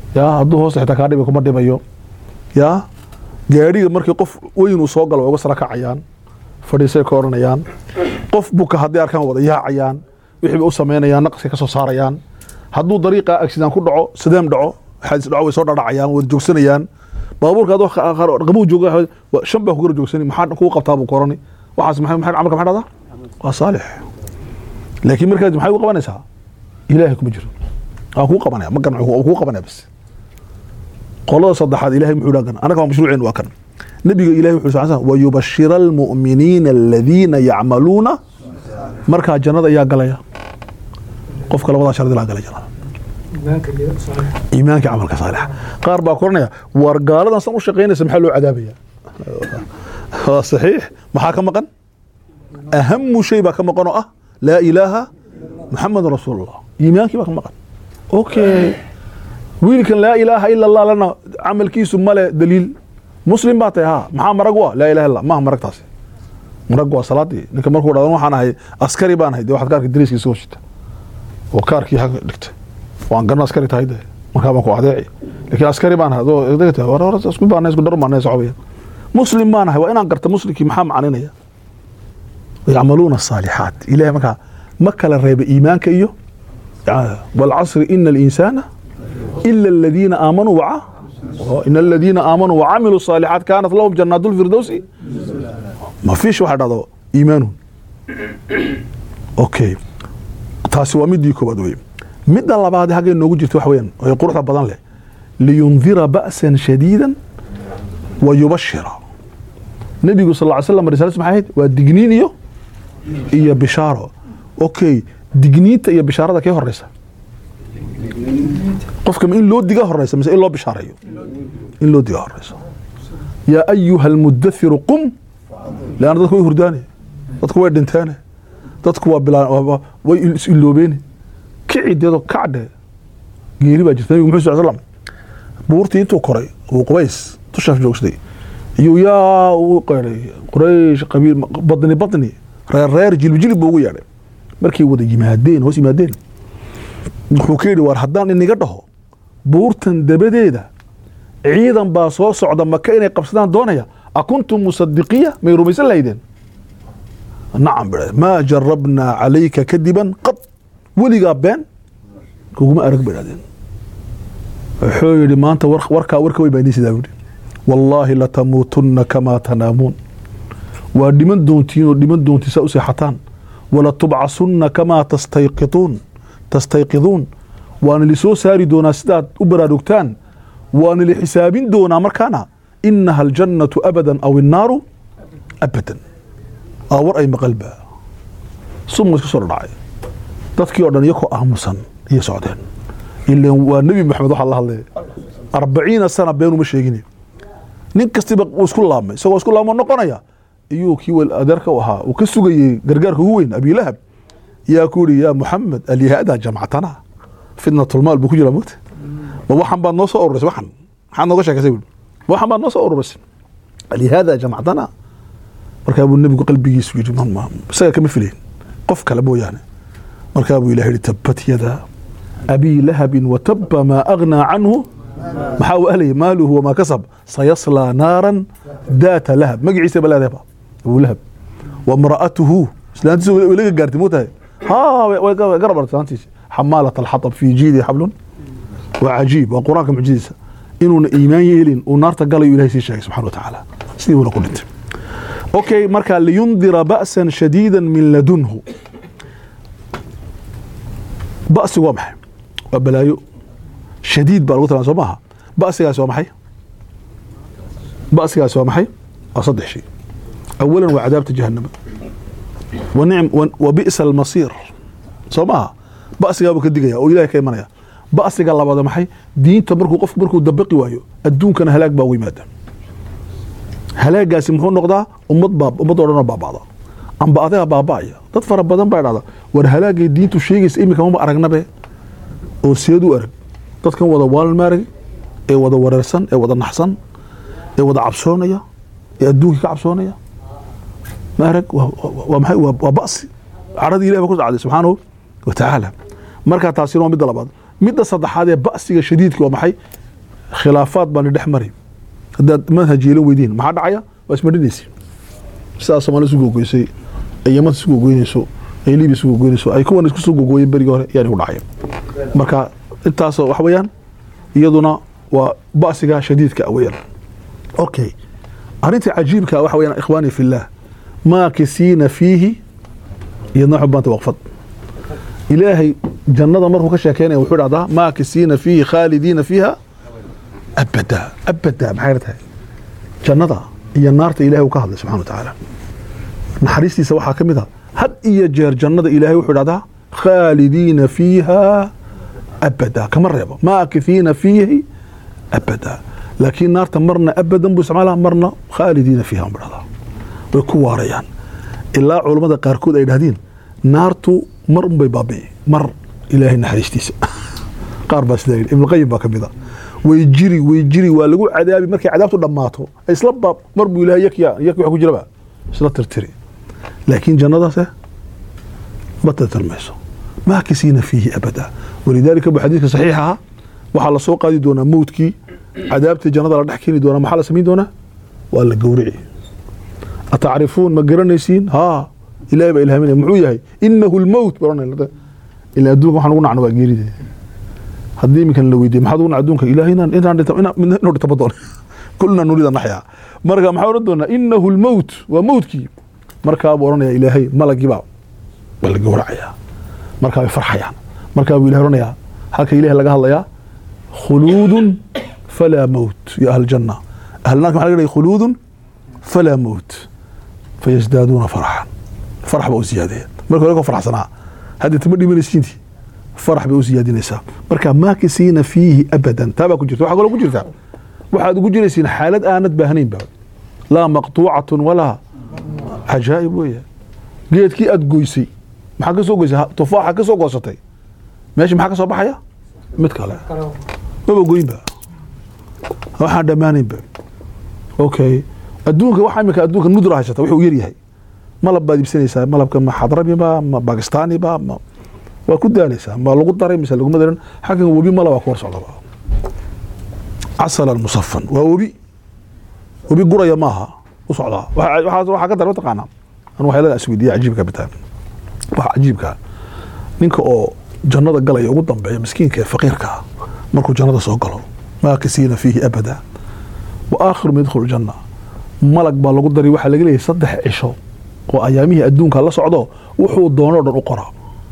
ya hadduu hoosta xitaa kaa dhibi kuma dhibayo ya gaadhiga markii qof weyn uu soo galo way uga sara kacayaan fadhiisay ka odhanayaan qof buka hadday arkaan wada yaacayaan wixii bay u samaynayaan naqaskay ka soo saarayaan hadduu dariiqa accident ku dhaco sideem dhaco xadis dhaco way soo dhadhacayaan wada joogsanayaan baabuurka adoo qabow jooga waa shan baa ku gara joogsani maxaa kuu qabtaa buu korani waxaas maxay maxay camalka maxay dhahdaa waa saalix laakiin markaas maxay u qabanaysaa ilaahay kuma jiro waa kuu qabanaya ma garan waa kuu qabanaya bas qolada saddexaad ilahay muxuu dhagan anaga waa mashruuceen waa kan nabiga ilahay wuxuu sal wayubashira almu'miniina aladiina yacmaluuna markaa jannada ayaa galaya qofka labadaa shardi laa gala jannada iimaanka camalka saalixa qaar baa koranaya war gaaladan san u shaqaynaysa maxaa loo cadaabaya waa saxiix maxaa ka maqan ahamu shay baa ka maqan oo ah laa ilaaha muxamadun rasuulullah iimaankii baa ka maqan okay wiilkan laa ilaaha ila allah lana camalkiisu male daliil muslim baa tahay ha maxaa marag u ah laa ilaha illa maaha marag taasi marag waa salaadii ninka markuu dhahdo waxaan ahay askari baan ahay dee waxaad kaarka dariiskiisa soo shita oo kaarkii ha dhigtay waan garna askari tahay de markaa baan ku adeeci laakiin askari baan ahay adoo dhigta war war isku baana isku dhar baana socobaya muslim baan ahay waa inaan garta muslimkii maxaa macninaya yacmaluuna asaalixaat ilahay markaa ma kala reeba iimaanka iyo walcasri ina alinsaana ila aladiina aamanuu waca in aladiina aamanuu wacamiluu الصaalixaat kaanat lahum janaat اlfirdowsi ma fiish waxa dhahdo iimaanun okay taasi waa midii koowaad wey midda labaad haggay noogu jirta waxa weyaan ee quruxda badan leh liyundira ba'san shadiida wa yubashira nebigu sal ly slam risalas maxay ahayd waa digniin iyo iyo bishaaro okay digniinta iyo bishaarada kee horeysa qofka ma in loo diga horeysa mise in loo bishaareeyo in loo diga horeysa yaa ayuha almudathiru qum leanna dadku way hurdaane dadku way dhinteene dadku waa bilaa way is iloobeene kici deedo kacdhe geeri baa jirta nabigu muxuu sal slam buurtii intuu koray uu qubays tushaaf joogsaday iyuu yaa u qeeday quraysh qabiil badni badni reer reer jilib jilib buu ugu yeedhay markay wada yimaadeen hoos yimaadeen wuxuu ka yidhi war haddaan iniga dhaho buurtan dabadeeda ciidan baa soo socda maka inay qabsadaan doonaya akuntum musadiqiya may rumaysan lahaydeen nacam bidha maa jarabnaa calayka kadiban qad weligaa been kuguma arag bay dhahdeen wuxuu yidhi maanta warkaa warka wey baa inii sidaa yidhi wallaahi latamuutunna kamaa tanaamuun waa dhiman doontiin oo dhiman doontiin saa u seexataan walatubcasunna kamaa tastayqiduun tastayqiduun waana lisoo saari doonaa sidaad u baraarugtaan waana li xisaabin doonaa markaana inaha aljannatu abadan aw innaaru abadan aa war ay maqalba suma iska soo dhacay dadkii oo dhan iyakoo aamusan iyo socdeen ilan waa nebi maxamed waxaa la hadlaya arbaciina sana beenuma sheegine nin kastiba uu isku laabmay isagoo isku laabmo noqonaya iyuu kii adeerka u ahaa uu ka sugayey gargaarka ugu weyn abilahab yaa ku yihi yaa muxamed alyahaada jamcatana fitnatulmaal buu ku jira mogta ma waxan baad noo soo ururisay waxan maxaad nooga sheekaysay ma waxan baad noo soo ururisay alyahaada jamcatana markaa buu nebigu qalbigiisu yidhi isaga kama filayn qof kale mooyaane markaa buu ilah yihi tabat yada abii lahabin wataba maa agnaa canhu maxaa u ahlaya maaluhu wamaa kasab sayaslaa naaran daata lahab magaciisa ba leedahaba abu lahab wamra'atuhu islaantiisa way laga gaartay motahay ha way garab artay islaantiisa xamaalat alxatab fi jiidi xablun waa cajiib waa qur-aanka mucjidiisa inuuna iimaan yeelin uu naarta galayo ilahay sii sheegay subxana wa tacaala sidii buuna ku dhintay okay marka liyundira ba'san shadiida min ladunhu ba'sigu waa maxay waa balaayo shadiid baa lagu tilmaama soo maaha ba'sigaas waa maxay ba'sigaas waa maxay waa saddex shay awalan waa cadaabta jahannama wa nicm wa bi'sa almasiir soo maaha ba'sigaa buu ka digaya oo ilahay ka imanaya ba'siga labaad maxay diinta markuu qofku markuu dabaqi waayo adduunkana halaag baa ugu yimaada halaagaasi muxuu noqdaa ummad baa ummad oo dhan baaba'da amba adiga baaba'aya dad fara badan baa dhahda war halaagay diintu sheegaysa iminka maba aragnabe oo seed u arag dadkan wada waalmaarag ee wada wareersan ee wada naxsan ee wada cabsoonaya ee adduunkii ka cabsoonaya maarag waa maxay waa ba'si caradii ilahi baa ku sacday subxaanahu wa tacaala markaa taasina waa midda labaad midda saddexaad ee ba'siga shadiidka waa maxay khilaafaad baan idhex mari haddaad manhaj yeelan weydiin maxaa dhacaya waa ismadhinaysi sidaas soomaali isu gogoysay ay yamanta isu gogoynayso ay libiya isu gogoynayso ay kuwan isku soo gogoyeen berigii hore yaan igu dhacay marka intaasoo wax weeyaan iyaduna waa ba'siga shadiidka ah weeyaan okay arrinta cajiibka waxa weeyaan ikhwaani fillah maakisiina fiihi iyadna waxay u baanta waqfad ilaahay jannada markuu ka sheekeynaya wuxuu dhahdaa maakisiina fiihi khaalidiina fiiha abada abada maxay tahay jannada iyo naarta ilahay uu ka hadlay subxana wa tacaala naxariistiisa waxaa ka mid a had iyo jeer jannada ilaahay wuxuu dhahdaa khaalidiina fiiha abada kama reebo maakithiina fiihi abada laakiin naarta marna abadan buu isticmaalaa marna khaalidiina fiiha buu dhahdaa way ku waarayaan ilaa culammada qaarkood ay dhahdiin naartu mar unbay baabi'i mar ilaahay naxariistiisa qaar baa sidaa yidhi ibnuqayim baa ka mid a way jiri way jiri waa lagu cadaabi markay cadaabtu dhammaato isla baab mar buu ilahay yakya yakya wax ku jiraba isla tirtiri laakiin jannadaase ma tirtirmayso maakisiina fiihi abada walidaalika bu xadiiska saxiixa ah waxaa lasoo qaadi doonaa mowdkii cadaabtii jannada la dhex keeni doonaa maxaa la samayn doonaa waa la gowrici atacrifuun ma garanaysiin haa ilahay baa ilhaaminaya muxuu yahay inahu lmowt ila adduunka waxaan ugu nacno waa geeride haddii iminkan la weydiye maxaad ugu nac adduunka ilahay inaan inaan dhinta inuu dhintaba doon kulna nurida naxyaa marka maxaa odhan doonaa inahu lmowt waa mowtkii markaa buu odhanaya ilaahay malagiibaa waa la gowracayaa markaa way farxayaan markaa buu ilahay odhanayaa halka ilahay laga hadlayaa khuluudun falaa mowt ya ahla janna ahlnaarka maxa laga dhigay khuluudun falaa mowt fayasdaaduuna farxan farax baa u siyaadaya marka hore koo farxsanaa hadda tama dhimanaysiintii farax bay u siyaadinaysaa marka maakisiina fiihi abadan taa baa ku jirta waxaa kaloo ku jirta waxaad ugu jiraysiin xaalad aanad baahnaynba laa maqtuucatun walaa cajaa'ib weeye geedkii aad goysay maxaa ka soo goysay tufaaxa ka soo goosatay meesha maxaa ka soo baxaya mid kale maba goynba waxaan dhammaanaynba okay adduunka waxa imika adduunka nudra haysata wuxuu yar yahay malab baad iibsanaysaa malabka ma xadramiba ma bakistaaniba ma waa ku daalaysaa ma lagu daray mise laguma darin xaggan webi malab waa ku hor socdaba casalan musafan waa webi webi guraya maaha u socdaa waxaa ka dara mataqaanaa an waxyaalada isweydiiya cajiibka bitaa waxa cajiibka ninka oo jannada galaya ugu dambeeya miskiinka ee faqiirka markuu jannada soo galo maakisiina fiihi abada wa aakhiru ma yadkhulu janna malag baa lagu daray waxaa laga leeyahay saddex cisho oo ayaamihii adduunka la socdo wuxuu doonoo dhan u qora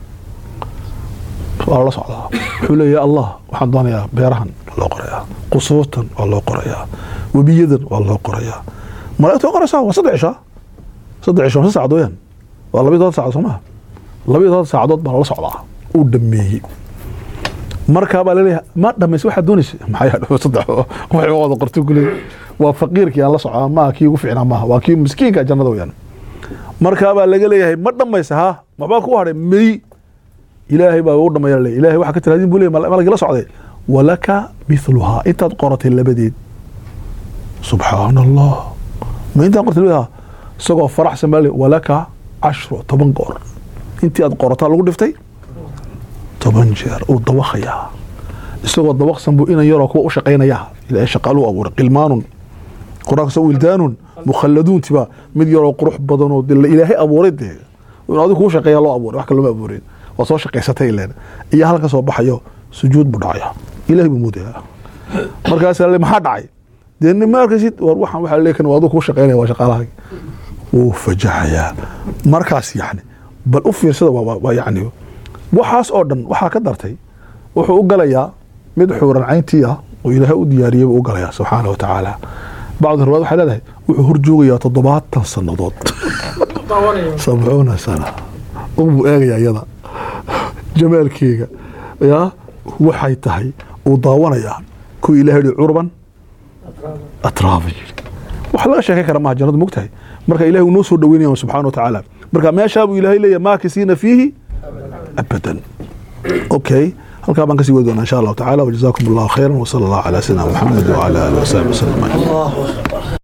waa la socdaa wuxuu leeyahay allah waxaan doonayaa beerahan waa loo qorayaa qusuurtan waa loo qorayaa webiyadan waa loo qorayaa malaigta waa qoraysaa waa saddex cisho saddex cisho sa saacadood weyaan waa labiyo toban saacadood soo maha labiyo toban saacadood baa lala socdaa uu dhameeyey markaa baa laleeyahay ma dhamays waxaad doonaysa maxaa saddex waxay wada qorto kuley waa faqiirkii aan la socdaa maaha kii ugu fiicnaa maaha waa kii miskiinka jannada weyaan markaa baa laga leeyahay ma dhamaysa ha waxbaa ku hadhay mey ilaahay baa u dhamaya le ilahay waxaa ka tiraadin buu leey malagii la socday walaka mithluhaa intaad qoratay labadeed subxaana allah ma intaad qortay labadeed isagoo faraxsan baa le walaka cashru toban goor intii aad qorataa lagu dhiftay toban jeer uu dawaqayaa isagoo dawaqsan buu inan yaroo kuwa u shaqaynaya ilaahay shaqaaluu abuuray qilmaanun quraanka wildaanun mukhalladuuntiba mid yaroo qurux badanoo ilaahay abuuray dee in adigu kuu shaqeeya loo abuuray wax kale loma abuurin waa soo shaqaysatay ileen iyo halka soo baxayo sujuud buu dhacaya ilahay buu muudaya markaas le maxaa dhacay dee ma arkaysid war waxaan waxaa leekan waa adigu kuu shaqeynaya waa shaqaalaha wuu fajaxayaa markaas yacni bal u fiirsada waa yacni waxaas oo dhan waxaa ka dartay wuxuu u galayaa mid xuuran cayntii ah oo ilaahay u diyaariyey buu u galayaa subxaana wa tacaala bacdu riwaad waxay leedahay wuxuu hor joogayaa toddobaatan sannadood sabcuuna sana unbuu eegayaa iyada jamaalkeega yaa waxay tahay uu daawanayaa kuwa ilahay hi curban atraaba yiri wax laga sheekay kara maha jannadu mogtahay marka ilahay uu noo soo dhaweynaya subxana wa tacaala marka meeshaa buu ilaahay leeyahay maakisiina fiihi abadan okay halkaa baan kasii wadi doonaa insha allahu tacala wajazaakum allahu khayra wsala allahu calaa sayidina maxamed wcala alihi wasaxbi wasalam